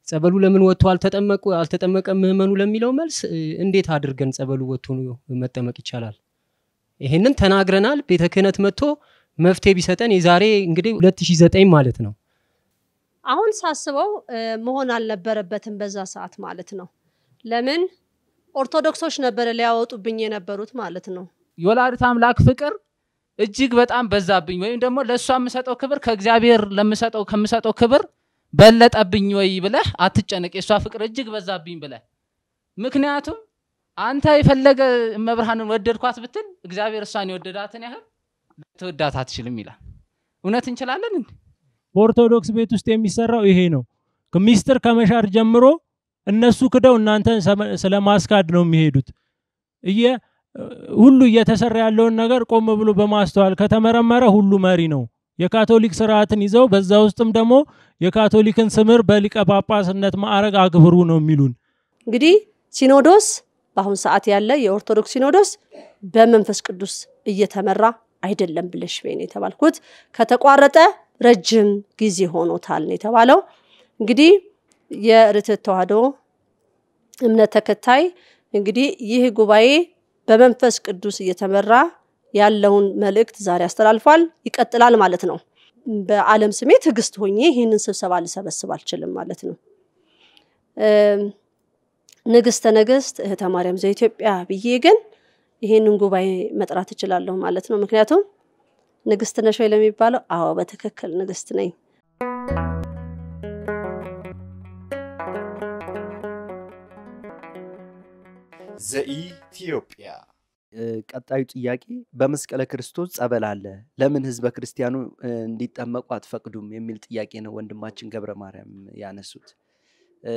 ጸበሉ ለምን ወጥቶ አልተጠመቁ አልተጠመቀም ምዕመኑ ለሚለው መልስ እ፣ እንዴት አድርገን ጸበሉ ወጥቶ መጠመቅ ይቻላል? ይሄንን ተናግረናል። ቤተ ክህነት መጥቶ መፍትሄ ቢሰጠን የዛሬ እንግዲህ 2009 ማለት ነው። አሁን ሳስበው እ፣ መሆን አልነበረበትም በዛ ሰዓት ማለት ነው። ለምን ኦርቶዶክሶች ነበረ ሊያወጡብኝ የነበሩት ማለት ነው። የወላዲት አምላክ ፍቅር እጅግ በጣም በዛብኝ ወይም ደግሞ ለእሷ የምሰጠው ክብር ከእግዚአብሔር ለምሰጠው ከምሰጠው ክብር በለጠብኝ ወይ ብለህ አትጨነቅ። የእሷ ፍቅር እጅግ በዛብኝ ብለህ ምክንያቱም አንተ የፈለገ መብርሃንን ወደድኳት ብትል እግዚአብሔር እሷን የወደዳትን ያህል ልትወዳት አትችልም ይላል። እውነት እንችላለን እንዴ? በኦርቶዶክስ ቤት ውስጥ የሚሰራው ይሄ ነው። ሚስጥር ከመሻር ጀምሮ እነሱ ክደው እናንተን ሰመ- ስለማስካድ ነው የሚሄዱት። እየ ሁሉ እየተሰራ ያለውን ነገር ቆም ብሎ በማስተዋል ከተመረመረ ሁሉ መሪ ነው። የካቶሊክ ስርዓትን ይዘው በዛ ውስጥም ደግሞ የካቶሊክን ስምር በሊቀ ጳጳስነት ማዕረግ አክብሩ ነው የሚሉን። እንግዲህ ሲኖዶስ በአሁን ሰዓት ያለ የኦርቶዶክስ ሲኖዶስ በመንፈስ ቅዱስ እየተመራ አይደለም ብለሽ በይ ነው የተባልኩት። ከተቋረጠ ረጅም ጊዜ ሆኖታል ነው የተባለው። እንግዲህ የርትዕት ተዋሕዶ እምነት ተከታይ እንግዲህ ይህ ጉባኤ በመንፈስ ቅዱስ እየተመራ ያለውን መልእክት ዛሬ አስተላልፏል። ይቀጥላል ማለት ነው። በዓለም ስሜ ትዕግስት ሆኜ ይህንን ስብሰባ ልሰበስብ አልችልም ማለት ነው። እም፣ ንግስተ ነገስት እህተ ማርያም ዘኢትዮጵያ ብዬ ግን ይህንን ጉባኤ መጥራት እችላለሁ ማለት ነው። ምክንያቱም ንግስት ነሽ ወይ ለሚባለው፣ አዎ በትክክል ንግስት ነኝ። ዘኢትዮጵያ እ፣ ቀጣዩ ጥያቄ በመስቀለ ክርስቶስ ጸበል አለ፣ ለምን ህዝበ ክርስቲያኑ እ፣ እንዲጠመቁ አትፈቅዱም የሚል ጥያቄ ነው ወንድማችን ገብረ ማርያም ያነሱት። እ፣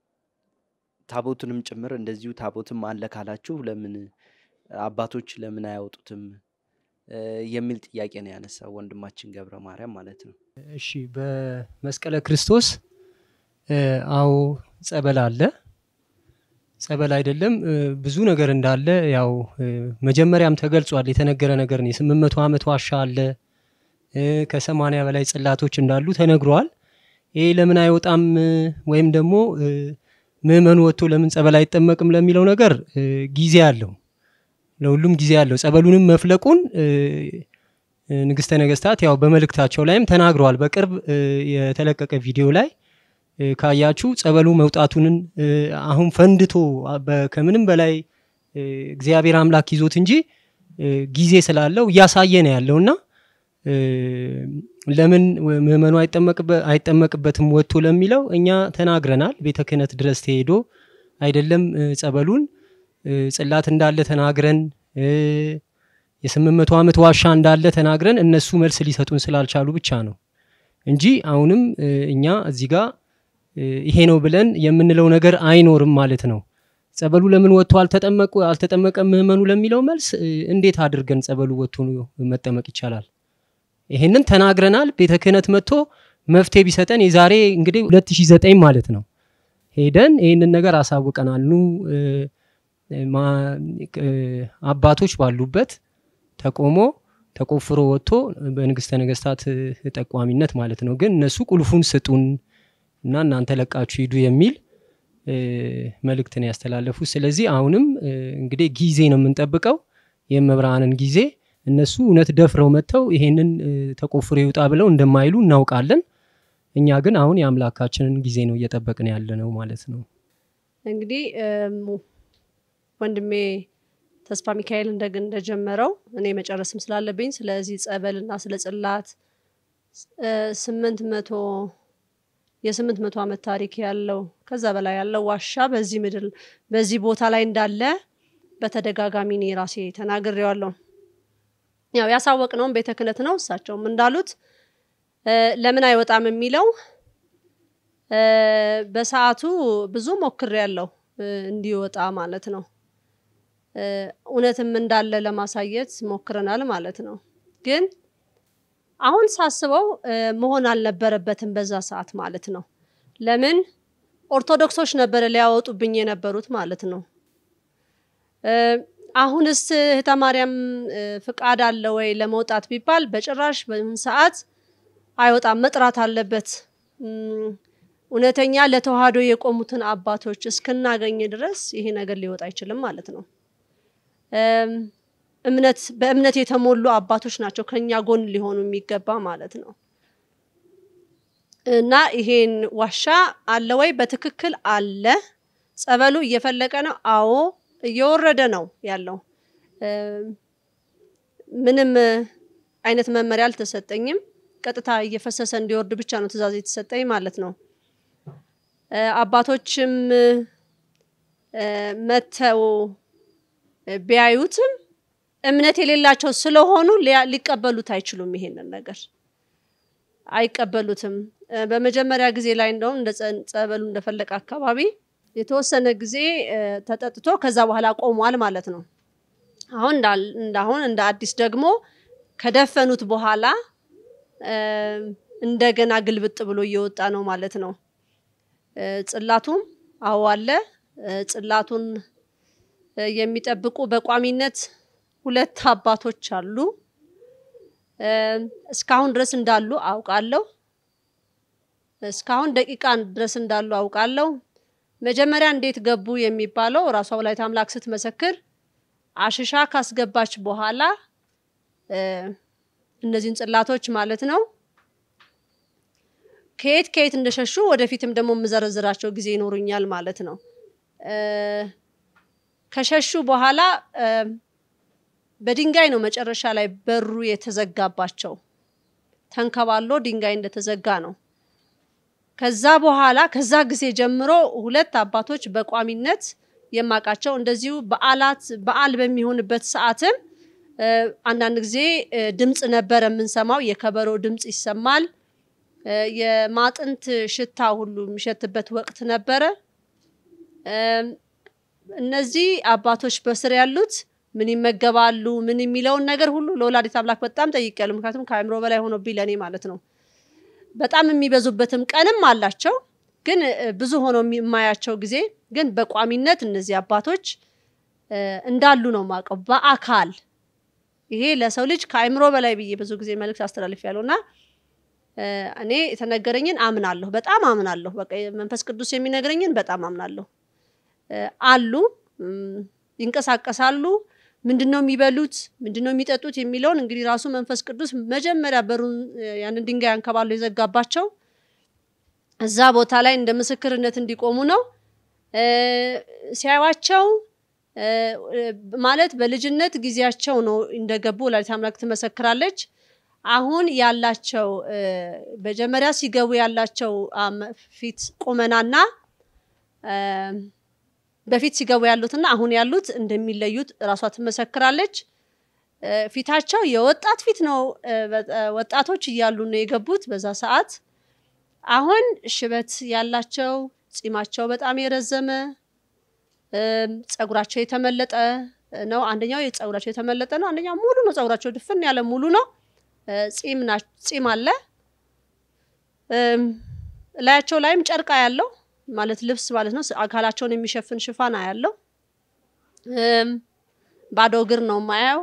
ታቦቱንም ጭምር እንደዚሁ ታቦትም አለ ካላችሁ ለምን አባቶች ለምን አያወጡትም እ፣ የሚል ጥያቄ ነው ያነሳው ወንድማችን ገብረ ማርያም ማለት ነው። እሺ በመስቀለ ክርስቶስ እ፣ አዎ ጸበል አለ። ጸበል አይደለም እ፣ ብዙ ነገር እንዳለ ያው እ፣ መጀመሪያም ተገልጿል። የተነገረ ነገር ነው። የስምንት መቶ ዓመት ዋሻ አለ እ፣ ከሰማንያ በላይ ጽላቶች እንዳሉ ተነግሯል። ይሄ ለምን አይወጣም እ፣ ወይም ደግሞ እ፣ ምዕመኑ ወጥቶ ለምን ጸበል አይጠመቅም ለሚለው ነገር እ፣ ጊዜ አለው። ለሁሉም ጊዜ አለው። ጸበሉንም መፍለቁን እ፣ እ፣ ንግስተ ነገስታት ያው በመልእክታቸው ላይም ተናግረዋል። በቅርብ እ፣ የተለቀቀ ቪዲዮ ላይ እ፣ ካያችሁ ጸበሉ መውጣቱንን እ፣ አሁን ፈንድቶ አ- በ- ከምንም በላይ እ፣ እግዚአብሔር አምላክ ይዞት እንጂ እ፣ ጊዜ ስላለው እያሳየ ነው ያለውና እ፣ ለምን ወ- ምዕመኑ አይጠመቅበ- አይጠመቅበትም ወጥቶ ለሚለው እኛ ተናግረናል። ቤተ ክህነት ድረስ ተሄዶ አይደለም እ፣ ጸበሉን እ፣ ጽላት እንዳለ ተናግረን እ፣ የስምንት መቶ ዓመት ዋሻ እንዳለ ተናግረን እነሱ መልስ ሊሰጡን ስላልቻሉ ብቻ ነው እንጂ አሁንም እ፣ እኛ እዚህ ጋር እ፣ ይሄ ነው ብለን የምንለው ነገር አይኖርም ማለት ነው። ጸበሉ ለምን ወጥቶ አልተጠመቁ አልተጠመቀም ምዕመኑ ለሚለው መልስ እ፣ እንዴት አድርገን ጸበሉ ወጥቶ መጠመቅ ይቻላል? ይሄንን ተናግረናል። ቤተ ክህነት መጥቶ መፍትሄ ቢሰጠን የዛሬ እንግዲህ 2009 ማለት ነው ሄደን ይህንን ነገር አሳውቀናል። ኑ እ፣ ማ- እ፣ አባቶች ባሉበት ተቆሞ ተቆፍሮ ወጥቶ በንግስተ ነገስታት እ፣ ጠቋሚነት ማለት ነው። ግን እነሱ ቁልፉን ስጡን እና እናንተ ለቃችሁ ሂዱ የሚል እ፣ መልእክትን ያስተላለፉት። ስለዚህ አሁንም እ፣ እንግዲህ ጊዜ ነው የምንጠብቀው የመብርሃንን ጊዜ እነሱ እውነት ደፍረው መጥተው ይሄንን እ፣ ተቆፍሮ ይውጣ ብለው እንደማይሉ እናውቃለን። እኛ ግን አሁን የአምላካችንን ጊዜ ነው እየጠበቅን ያለ ነው ማለት ነው። እንግዲህ እም፣ ወንድሜ ተስፋ ሚካኤል እንደግ እንደጀመረው እኔ መጨረስም ስላለብኝ ስለዚህ ጸበልና ስለ ጽላት እ፣ ስምንት መቶ የስምንት መቶ ዓመት ታሪክ ያለው ከዛ በላይ ያለው ዋሻ በዚህ ምድር በዚህ ቦታ ላይ እንዳለ በተደጋጋሚ እኔ ራሴ ተናግሬዋለሁ። ያው ያሳወቅነውም ቤተ ክህነት ነው። እሳቸውም እንዳሉት እ፣ ለምን አይወጣም የሚለው እ፣ በሰዓቱ ብዙ ሞክሬያለሁ እ፣ እንዲወጣ ማለት ነው። እ፣ እውነትም እንዳለ ለማሳየት ሞክረናል ማለት ነው። ግን አሁን ሳስበው እ፣ መሆን አልነበረበትም በዛ ሰዓት ማለት ነው። ለምን ኦርቶዶክሶች ነበረ ሊያወጡብኝ የነበሩት ማለት ነው። እ፣ አሁንስ እህተ ማርያም እ፣ ፍቃድ አለ ወይ ለመውጣት ቢባል በጭራሽ በምን ሰዓት አይወጣም፣ መጥራት አለበት። እም፣ እውነተኛ ለተዋህዶ የቆሙትን አባቶች እስክናገኝ ድረስ ይሄ ነገር ሊወጣ አይችልም ማለት ነው። እም፣ እምነት በእምነት የተሞሉ አባቶች ናቸው ከኛ ጎን ሊሆኑ የሚገባ ማለት ነው። እና ይሄን ዋሻ አለ ወይ? በትክክል አለ። ጸበሉ እየፈለቀ ነው። አዎ እየወረደ ነው ያለው። እም፣ ምንም እ፣ አይነት መመሪያ አልተሰጠኝም። ቀጥታ እየፈሰሰ እንዲወርድ ብቻ ነው ትዕዛዝ የተሰጠኝ ማለት ነው። እ፣ አባቶችም እ፣ መተው እ፣ ቢያዩትም እምነት የሌላቸው ስለሆኑ ሊያ- ሊቀበሉት አይችሉም። ይሄንን ነገር አይቀበሉትም። እ፣ በመጀመሪያ ጊዜ ላይ እንደውም እንደ ጸ- ጸበሉ እንደፈለቀ አካባቢ የተወሰነ ጊዜ እ፣ ተጠጥቶ ከዛ በኋላ ቆሟል ማለት ነው። አሁን እንዳል- እንዳሁን እንደ አዲስ ደግሞ ከደፈኑት በኋላ እ፣ እንደገና ግልብጥ ብሎ እየወጣ ነው ማለት ነው። እ፣ ጽላቱም አዎ አለ። እ፣ ጽላቱን እ፣ የሚጠብቁ በቋሚነት ሁለት አባቶች አሉ። እ፣ እስካሁን ድረስ እንዳሉ አውቃለሁ። እስካሁን ደቂቃ ድረስ እንዳሉ አውቃለሁ። መጀመሪያ እንዴት ገቡ የሚባለው ራሷ ወላዲተ አምላክ ስትመሰክር አሽሻ ካስገባች በኋላ እ፣ እነዚህን ጽላቶች ማለት ነው ከየት ከየት እንደሸሹ ወደፊትም ደግሞ የምዘረዝራቸው ጊዜ ይኖሩኛል ማለት ነው። እ፣ ከሸሹ በኋላ እ፣ በድንጋይ ነው መጨረሻ ላይ በሩ የተዘጋባቸው። ተንከባሎ ድንጋይ እንደተዘጋ ነው። ከዛ በኋላ ከዛ ጊዜ ጀምሮ ሁለት አባቶች በቋሚነት የማውቃቸው እንደዚሁ በዓላት በዓል በሚሆንበት ሰዓትም እ፣ አንዳንድ ጊዜ እ፣ ድምፅ ነበረ የምንሰማው፣ የከበሮ ድምፅ ይሰማል። እ፣ የማጥንት ሽታ ሁሉ የሚሸትበት ወቅት ነበረ። እም፣ እነዚህ አባቶች በስር ያሉት ምን ይመገባሉ፣ ምን የሚለውን ነገር ሁሉ ለወላዲት አምላክ በጣም ጠይቄያለሁ። ምክንያቱም ከአእምሮ በላይ ሆኖብኝ ለእኔ ማለት ነው። በጣም የሚበዙበትም ቀንም አላቸው፣ ግን እ፣ ብዙ ሆኖ የሚ- የማያቸው ጊዜ ግን በቋሚነት እነዚህ አባቶች እ፣ እንዳሉ ነው የማውቀው በአካል ይሄ ለሰው ልጅ ከአእምሮ በላይ ብዬ ብዙ ጊዜ መልእክት አስተላልፌያለሁ እና እ፣ እኔ የተነገረኝን አምናለሁ፣ በጣም አምናለሁ። በቃ መንፈስ ቅዱስ የሚነግረኝን በጣም አምናለሁ። እ፣ አሉ እም፣ ይንቀሳቀሳሉ። ምንድን ነው የሚበሉት፣ ምንድን ነው የሚጠጡት የሚለውን እንግዲህ ራሱ መንፈስ ቅዱስ መጀመሪያ በሩን እ፣ ያንን ድንጋይ አንከባሎ የዘጋባቸው እዛ ቦታ ላይ እንደ ምስክርነት እንዲቆሙ ነው። እ፣ ሲያዩዋቸው እ፣ እ፣ ማለት በልጅነት ጊዜያቸው ነው እንደገቡ ወላዲተ አምላክ ትመሰክራለች። አሁን ያላቸው እ፣ መጀመሪያ ሲገቡ ያላቸው አም፣ ፊት ቁመናና እ፣ በፊት ሲገቡ ያሉትና አሁን ያሉት እንደሚለዩት እራሷ ትመሰክራለች። እ፣ ፊታቸው የወጣት ፊት ነው። እ፣ በ- ወጣቶች እያሉ ነው የገቡት በዛ ሰዓት። አሁን ሽበት ያላቸው ጺማቸው በጣም የረዘመ እም፣ ጸጉራቸው የተመለጠ ነው። አንደኛው የጸጉራቸው የተመለጠ ነው። አንደኛው ሙሉ ነው። ጸጉራቸው ድፍን ያለ ሙሉ ነው። እ፣ ጺም ና ጺም አለ። እም፣ ላያቸው ላይም ጨርቃ ያለው ማለት ልብስ ማለት ነው። አካላቸውን የሚሸፍን ሽፋን ያለው ባዶ እግር ነው ማያው።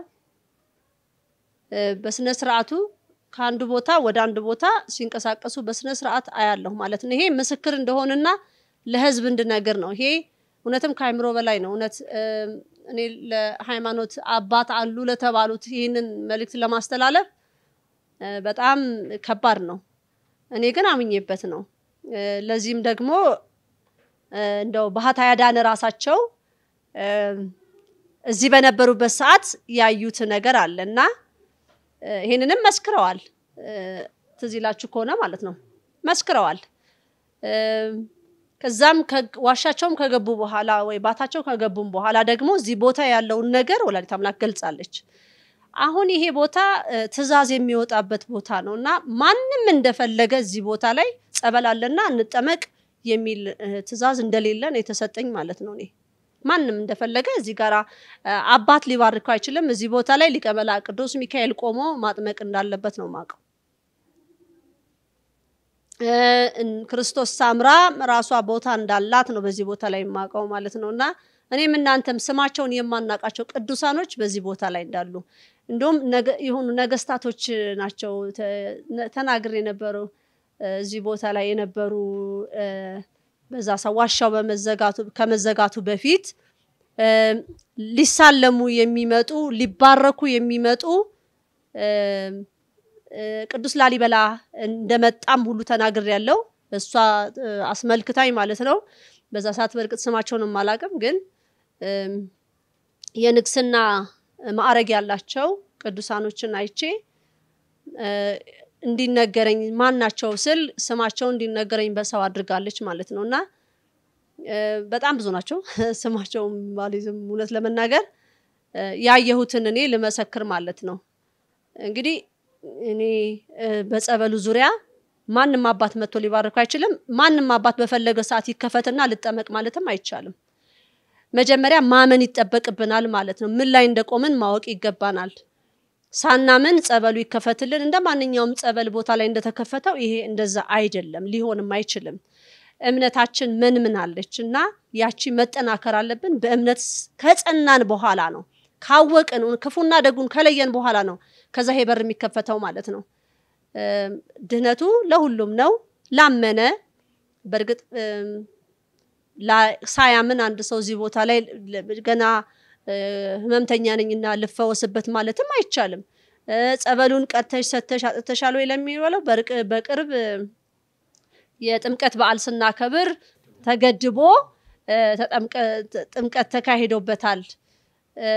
በስነ ስርዓቱ ከአንዱ ቦታ ወደ አንድ ቦታ ሲንቀሳቀሱ በስነ ስርዓት አያለሁ ማለት ነው። ይሄ ምስክር እንደሆንና ለህዝብ እንድነግር ነው። ይሄ እውነትም ከአይምሮ በላይ ነው። እውነት እም፣ እኔ ለሃይማኖት አባት አሉ ለተባሉት ይህንን መልእክት ለማስተላለፍ እ፣ በጣም ከባድ ነው። እኔ ግን አምኜበት ነው። እ፣ ለዚህም ደግሞ እ፣ እንደው ባህታ ያዳነ ራሳቸው እም፣ እዚህ በነበሩበት ሰዓት ያዩት ነገር አለ እና እ፣ ይሄንንም መስክረዋል። እ፣ ትዝ ይላችሁ ከሆነ ማለት ነው መስክረዋል። እም፣ ከዛም ከ- ዋሻቸውም ከገቡ በኋላ ወይ ባታቸው ከገቡም በኋላ ደግሞ እዚህ ቦታ ያለውን ነገር ወላዲት አምላክ ገልጻለች። አሁን ይሄ ቦታ እ፣ ትእዛዝ የሚወጣበት ቦታ ነው እና ማንም እንደፈለገ እዚህ ቦታ ላይ ጸበል አለና እንጠመቅ የሚል እ፣ ትእዛዝ እንደሌለ ነው የተሰጠኝ ማለት ነው። እኔ ማንም እንደፈለገ እዚህ ጋር አባት ሊባርከው አይችልም። እዚህ ቦታ ላይ ሊቀ መላእክት ቅዱስ ሚካኤል ቆሞ ማጥመቅ እንዳለበት ነው የማውቀው። እ፣ እን- ክርስቶስ ሳምራ ራሷ ቦታ እንዳላት ነው በዚህ ቦታ ላይ የማውቀው ማለት ነው። እና እኔም እናንተም ስማቸውን የማናውቃቸው ቅዱሳኖች በዚህ ቦታ ላይ እንዳሉ እንዲሁም ነገ- የሆኑ ነገስታቶች ናቸው ተ- ነ- ተናግሬ የነበረው እ፣ እዚህ ቦታ ላይ የነበሩ እ፣ በዛ ሰው ዋሻው በመዘጋቱ ከመዘጋቱ በፊት እ፣ ሊሳለሙ የሚመጡ ሊባረኩ የሚመጡ እ፣ እ፣ ቅዱስ ላሊበላ እንደመጣም ሁሉ ተናግር ያለው እሷ እ፣ አስመልክታኝ ማለት ነው። በዛ ሰዓት በእርግጥ ስማቸውንም አላውቅም፣ ግን እም፣ የንግስና ማዕረግ ያላቸው ቅዱሳኖችን አይቼ እ፣ እንዲነገረኝ ማን ናቸው ስል ስማቸው እንዲነገረኝ በሰው አድርጋለች ማለት ነው። እና እ፣ በጣም ብዙ ናቸው ስማቸውም ባሊዝም እውነት ለመናገር እ፣ ያየሁትን እኔ ልመሰክር ማለት ነው። እንግዲህ እኔ እ፣ በጸበሉ ዙሪያ ማንም አባት መጥቶ ሊባርከው አይችልም። ማንም አባት በፈለገ ሰዓት ይከፈትና ልጠመቅ ማለትም አይቻልም። መጀመሪያ ማመን ይጠበቅብናል ማለት ነው። ምን ላይ እንደቆምን ማወቅ ይገባናል። ሳናምን ጸበሉ ይከፈትልን እንደ ማንኛውም ጸበል ቦታ ላይ እንደተከፈተው ይሄ እንደዛ አይደለም፣ ሊሆንም አይችልም። እምነታችን ምን ምን አለች እና ያቺ መጠናከር አለብን። በእምነት ስ- ከጸናን በኋላ ነው ካወቅን ክፉና ደጉን ከለየን በኋላ ነው ከዛ ይሄ በር የሚከፈተው ማለት ነው። እም፣ ድህነቱ ለሁሉም ነው ላመነ በእርግጥ እም፣ ላ- ሳያምን አንድ ሰው እዚህ ቦታ ላይ ለ- ገና እ፣ ህመምተኛ ነኝና ልፈወስበት ማለትም አይቻልም። እ፣ ጸበሉን ቀድተሽ ሰተሽ አጥተሻል ወይ ለሚለው በርቅ- በቅርብ እ፣ የጥምቀት በዓል ስናከብር ተገድቦ እ፣ ተጠምቀ- ጥምቀት ተካሂዶበታል። እ፣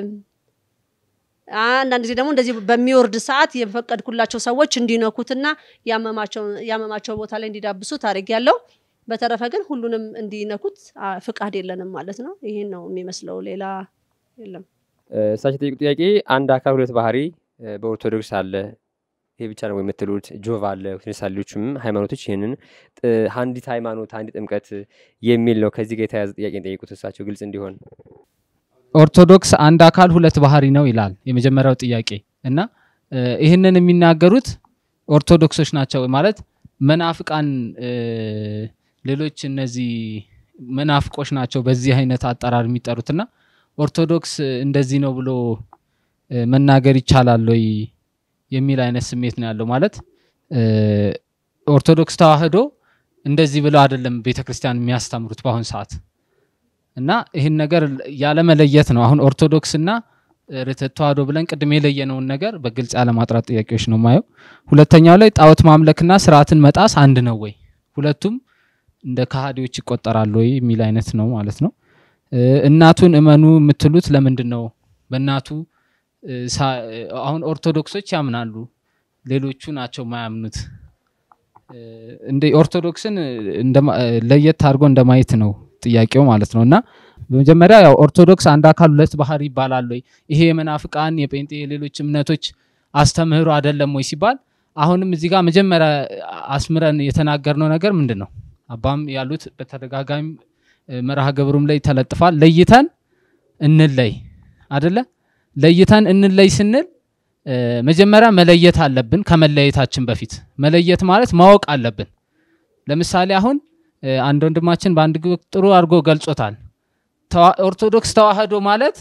አንዳንድ ጊዜ ደግሞ እንደዚህ በሚወርድ ሰዓት የፈቀድኩላቸው ሰዎች እንዲነኩትና ያመማቸው ያመማቸው ቦታ ላይ እንዲዳብሱት አድርጌያለሁ። በተረፈ ግን ሁሉንም እንዲነኩት አ፣ ፍቃድ የለንም ማለት ነው። ይህን ነው የሚመስለው፣ ሌላ የለም። እሳቸው የጠየቁት ጥያቄ አንድ አካል ሁለት ባህሪ እ፣ በኦርቶዶክስ አለ። ይሄ ብቻ ነው የምትሉት? ጆቫ አለ፣ ሌሎችም ሃይማኖቶች ይህንን ጥ- አንዲት ሃይማኖት አንዲት ጥምቀት የሚል ነው። ከዚህ ጋር የተያያዘ ጥያቄ የጠየቁት እሳቸው ግልጽ እንዲሆን ኦርቶዶክስ አንድ አካል ሁለት ባህሪ ነው ይላል የመጀመሪያው ጥያቄ እና እ፣ ይህንን የሚናገሩት ኦርቶዶክሶች ናቸው ማለት መናፍቃን እ፣ ሌሎች እነዚህ መናፍቆች ናቸው በዚህ አይነት አጠራር የሚጠሩትና ኦርቶዶክስ እንደዚህ ነው ብሎ እ፣ መናገር ይቻላል ወይ የሚል አይነት ስሜት ነው ያለው። ማለት እ፣ ኦርቶዶክስ ተዋህዶ እንደዚህ ብለው አይደለም ቤተክርስቲያን የሚያስተምሩት በአሁን ሰዓት እና ይህን ነገር ያለመለየት ነው። አሁን ኦርቶዶክስና ርትዕ ተዋህዶ ብለን ቅድም የለየነውን ነገር በግልጽ ያለማጥራት ጥያቄዎች ነው ማየው። ሁለተኛው ላይ ጣዖት ማምለክና ስርዓትን መጣስ አንድ ነው ወይ፣ ሁለቱም እንደ ከሃዲዎች ይቆጠራሉ ወይ የሚል አይነት ነው ማለት ነው። እ፣ እናቱን እመኑ የምትሉት ለምንድን ነው? በእናቱ እ፣ ሳ- እ፣ አሁን ኦርቶዶክሶች ያምናሉ፣ ሌሎቹ ናቸው ማያምኑት። እ፣ እንደ ኦርቶዶክስን እንደማ- እ፣ ለየት አድርጎ እንደማየት ነው ጥያቄው ማለት ነው። እና በመጀመሪያ ያው ኦርቶዶክስ አንድ አካል ሁለት ባህሪ ይባላል ወይ ይሄ የመናፍቃን የጴንጤ የሌሎች እምነቶች አስተምህሮ አይደለም ወይ ሲባል አሁንም እዚህ ጋር መጀመሪያ አስምረን የተናገርነው ነገር ምንድን ነው? አባም ያሉት በተደጋጋሚ እ፣ መርሃ ግብሩም ላይ ተለጥፏል። ለይተን እንለይ አደለ? ለይተን እንለይ ስንል እ፣ መጀመሪያ መለየት አለብን። ከመለየታችን በፊት መለየት ማለት ማወቅ አለብን። ለምሳሌ አሁን እ፣ አንድ ወንድማችን በአንድ ግ- ጥሩ አድርጎ ገልጾታል። ተዋ- ኦርቶዶክስ ተዋህዶ ማለት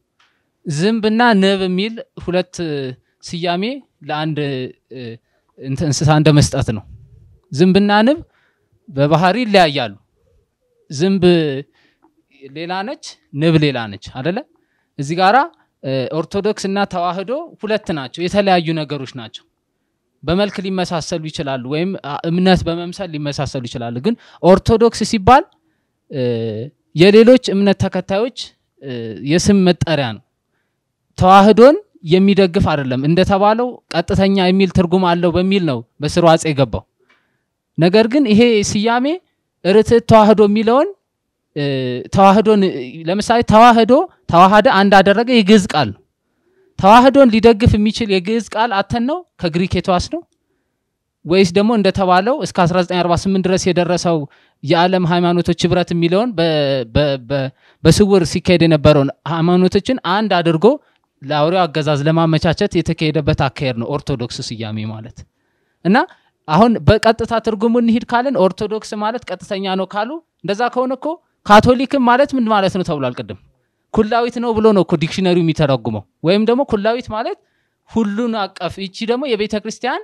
ዝንብና ንብ የሚል ሁለት እ፣ ስያሜ ለአንድ እ፣ እንትን እንስሳ እንደ መስጠት ነው። ዝንብና ንብ በባህሪ ይለያያሉ። ዝንብ ሌላ ነች፣ ንብ ሌላ ነች አደለ? እዚህ ጋራ እ፣ ኦርቶዶክስ እና ተዋህዶ ሁለት ናቸው፣ የተለያዩ ነገሮች ናቸው። በመልክ ሊመሳሰሉ ይችላሉ፣ ወይም አ፣ እምነት በመምሰል ሊመሳሰሉ ይችላሉ። ግን ኦርቶዶክስ ሲባል እ፣ የሌሎች እምነት ተከታዮች እ፣ የስም መጠሪያ ነው። ተዋህዶን የሚደግፍ አይደለም። እንደተባለው ቀጥተኛ የሚል ትርጉም አለው በሚል ነው በስሩ አጼ የገባው። ነገር ግን ይሄ ስያሜ ርትዕ ተዋህዶ የሚለውን እ፣ ተዋህዶን እ፣ ለምሳሌ ተዋህዶ ተዋሃደ አንድ አደረገ የግዕዝ ቃል ነው። ተዋህዶን ሊደግፍ የሚችል የግዕዝ ቃል አተን ነው ከግሪክ የተዋስ ነው ወይስ ደግሞ እንደተባለው እስከ 1948 ድረስ የደረሰው የዓለም ሃይማኖቶች ህብረት የሚለውን በ- በ- በ- በስውር ሲካሄድ የነበረውን ሃይማኖቶችን አንድ አድርጎ ለአውሬው አገዛዝ ለማመቻቸት የተካሄደበት አካሄድ ነው ኦርቶዶክስ ስያሜ ማለት እና አሁን በቀጥታ ትርጉሙ እንሂድ ካልን ኦርቶዶክስ ማለት ቀጥተኛ ነው ካሉ እንደዛ ከሆነ እኮ ካቶሊክም ማለት ምን ማለት ነው ተብሏል ቅድም ኩላዊት ነው ብሎ ነው እኮ ዲክሽነሪው የሚተረጉመው ወይም ደግሞ ኩላዊት ማለት ሁሉን አቀፍ ይቺ ደግሞ የቤተ ክርስቲያን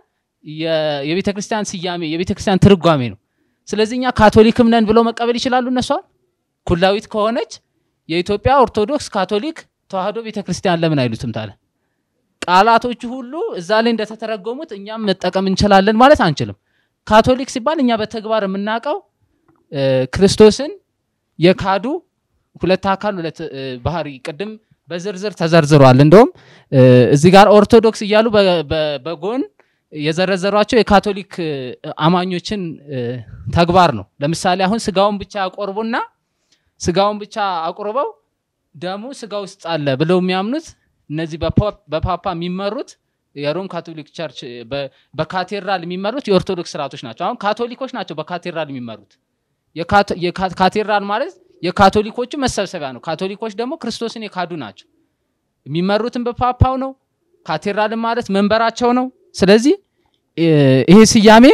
የ- የቤተ ክርስቲያን ስያሜ የቤተ ክርስቲያን ትርጓሜ ነው። ስለዚህ እኛ ካቶሊክም ነን ብለው መቀበል ይችላሉ እነሷ ኩላዊት ከሆነች የኢትዮጵያ ኦርቶዶክስ ካቶሊክ ተዋህዶ ቤተ ክርስቲያን ለምን አይሉትም ታለ ቃላቶቹ ሁሉ እዛ ላይ እንደተተረጎሙት እኛም መጠቀም እንችላለን ማለት አንችልም። ካቶሊክ ሲባል እኛ በተግባር የምናውቀው እ፣ ክርስቶስን የካዱ ሁለት አካል ሁለት እ፣ ባህሪ ቅድም በዝርዝር ተዘርዝሯል። እንደውም እ፣ እዚህ ጋር ኦርቶዶክስ እያሉ በ- በ- በጎን የዘረዘሯቸው የካቶሊክ እ፣ አማኞችን እ፣ ተግባር ነው። ለምሳሌ አሁን ስጋውን ብቻ ያቆርቡና ስጋውን ብቻ አቁርበው ደሙ ስጋ ውስጥ አለ ብለው የሚያምኑት እነዚህ በፖፕ- በፓፓ የሚመሩት የሮም ካቶሊክ ቸርች በ- በካቴድራል የሚመሩት የኦርቶዶክስ ስርዓቶች ናቸው። አሁን ካቶሊኮች ናቸው በካቴድራል የሚመሩት። የካቶ- የካ- ካቴድራል ማለት የካቶሊኮቹ መሰብሰቢያ ነው። ካቶሊኮች ደግሞ ክርስቶስን የካዱ ናቸው። የሚመሩትም በፓፓው ነው። ካቴድራልም ማለት መንበራቸው ነው። ስለዚህ እ፣ ይሄ ስያሜ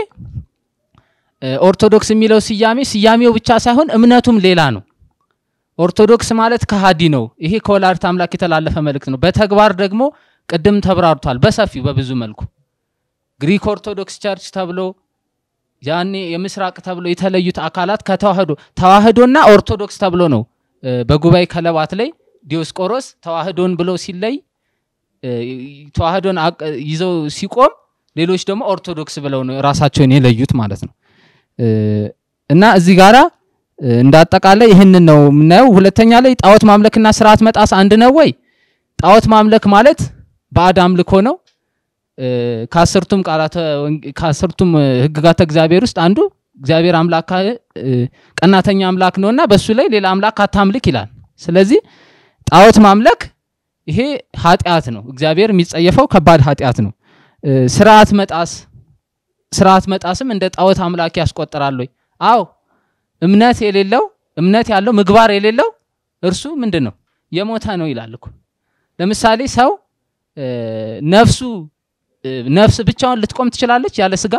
እ፣ ኦርቶዶክስ የሚለው ስያሜ ስያሜው ብቻ ሳይሆን እምነቱም ሌላ ነው። ኦርቶዶክስ ማለት ከሃዲ ነው። ይሄ ከወላዲተ አምላክ የተላለፈ መልእክት ነው። በተግባር ደግሞ ቅድም ተብራርቷል በሰፊው በብዙ መልኩ ግሪክ ኦርቶዶክስ ቸርች ተብሎ ያኔ የምስራቅ ተብሎ የተለዩት አካላት ከተዋህዶ ተዋህዶና ኦርቶዶክስ ተብሎ ነው እ፣ በጉባኤ ከለባት ላይ ዲዮስቆሮስ ተዋህዶን ብሎ ሲለይ እ፣ ተዋህዶን አቅ- ይዘው ሲቆም ሌሎች ደግሞ ኦርቶዶክስ ብለው ነው ራሳቸውን የለዩት ማለት ነው እ፣ እና እዚህ ጋራ እ፣ እንደ አጠቃላይ ይህንን ነው የምናየው። ሁለተኛ ላይ ጣዖት ማምለክና ስርዓት መጣስ አንድ ነው ወይ? ጣዖት ማምለክ ማለት ባዕድ አምልኮ ነው። እ፣ ከአስርቱም ቃላተ ወንጌ- ከአስርቱም እ፣ ህግጋተ እግዚአብሔር ውስጥ አንዱ እግዚአብሔር አምላክ እ፣ ቀናተኛ አምላክ ነውና በሱ ላይ ሌላ አምላክ አታምልክ ይላል። ስለዚህ ጣዖት ማምለክ ይሄ ኃጢአት ነው። እግዚአብሔር የሚጸየፈው ከባድ ኃጢአት ነው። እ፣ ስርዓት መጣስ ስርዓት መጣስም እንደ ጣዖት አምላክ ያስቆጥራል ወይ? አዎ እምነት የሌለው እምነት ያለው ምግባር የሌለው እርሱ ምንድን ነው የሞተ ነው ይላል እኮ ለምሳሌ ሰው እ፣ ነፍሱ እ፣ ነፍስ ብቻውን ልትቆም ትችላለች ያለ ስጋ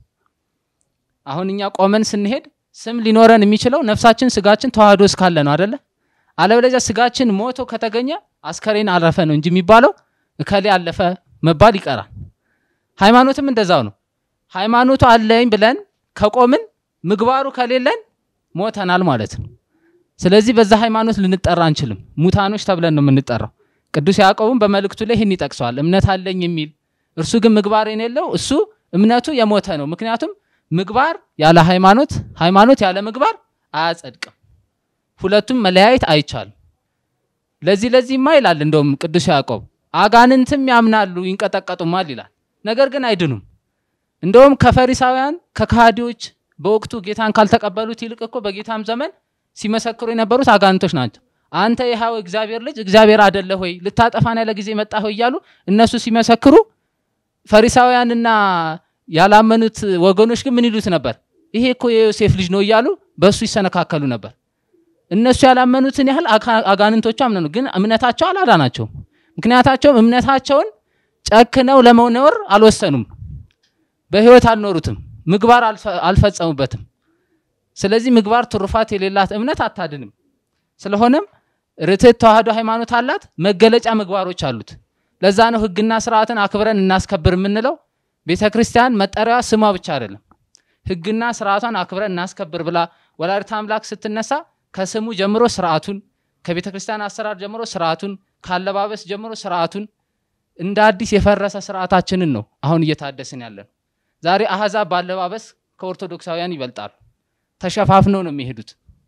አሁን እኛ ቆመን ስንሄድ ስም ሊኖረን የሚችለው ነፍሳችን ስጋችን ተዋህዶ እስካለ ነው አደለ አለበለዚያ ስጋችን ሞቶ ከተገኘ አስከሬን አረፈ ነው እንጂ የሚባለው እከሌ አለፈ መባል ይቀራል ሃይማኖትም እንደዛው ነው ሃይማኖቱ አለኝ ብለን ከቆምን ምግባሩ ከሌለን ሞተናል ማለት ነው። ስለዚህ በዛ ሃይማኖት ልንጠራ አንችልም። ሙታኖች ተብለን ነው የምንጠራው። ቅዱስ ያዕቆብም በመልእክቱ ላይ ይህን ይጠቅሰዋል። እምነት አለኝ የሚል እርሱ ግን ምግባር የሌለው እሱ እምነቱ የሞተ ነው። ምክንያቱም ምግባር ያለ ሃይማኖት፣ ሃይማኖት ያለ ምግባር አያጸድቅም። ሁለቱም መለያየት አይቻልም። ለዚህ ለዚህማ ይላል እንደውም ቅዱስ ያዕቆብ አጋንንትም ያምናሉ ይንቀጠቀጡማል ይላል። ነገር ግን አይድኑም። እንደውም ከፈሪሳውያን ከካሃዲዎች በወቅቱ ጌታን ካልተቀበሉት ይልቅ እኮ በጌታም ዘመን ሲመሰክሩ የነበሩት አጋንንቶች ናቸው። አንተ የሕያው እግዚአብሔር ልጅ እግዚአብሔር አደለ ሆይ ልታጠፋን ያለ ጊዜ መጣ ሆይ እያሉ እነሱ ሲመሰክሩ፣ ፈሪሳውያንና ያላመኑት ወገኖች ግን ምን ይሉት ነበር? ይሄ እኮ የዮሴፍ ልጅ ነው እያሉ በእሱ ይሰነካከሉ ነበር። እነሱ ያላመኑትን ያህል አጋ- አጋንንቶቹ አምነኑ፣ ግን እምነታቸው አላዳናቸውም። ምክንያታቸውም እምነታቸውን ጨክነው ለመኖር አልወሰኑም። በህይወት አልኖሩትም። ምግባር አልፈ- አልፈጸሙበትም። ስለዚህ ምግባር ትሩፋት የሌላት እምነት አታድንም። ስለሆነም ርትዕት ተዋህዶ ሃይማኖት አላት፣ መገለጫ ምግባሮች አሉት። ለዛ ነው ህግና ስርዓትን አክብረን እናስከብር የምንለው። ቤተ ክርስቲያን መጠሪያዋ ስሟ ብቻ አይደለም፣ ህግና ስርዓቷን አክብረን እናስከብር ብላ ወላዲተ አምላክ ስትነሳ ከስሙ ጀምሮ ስርዓቱን፣ ከቤተ ክርስቲያን አሰራር ጀምሮ ስርዓቱን፣ ካለባበስ ጀምሮ ስርዓቱን እንደ አዲስ የፈረሰ ስርዓታችንን ነው አሁን እየታደስን ያለን። ዛሬ አህዛብ ባለባበስ ከኦርቶዶክሳውያን ይበልጣሉ። ተሸፋፍነው ነው የሚሄዱት።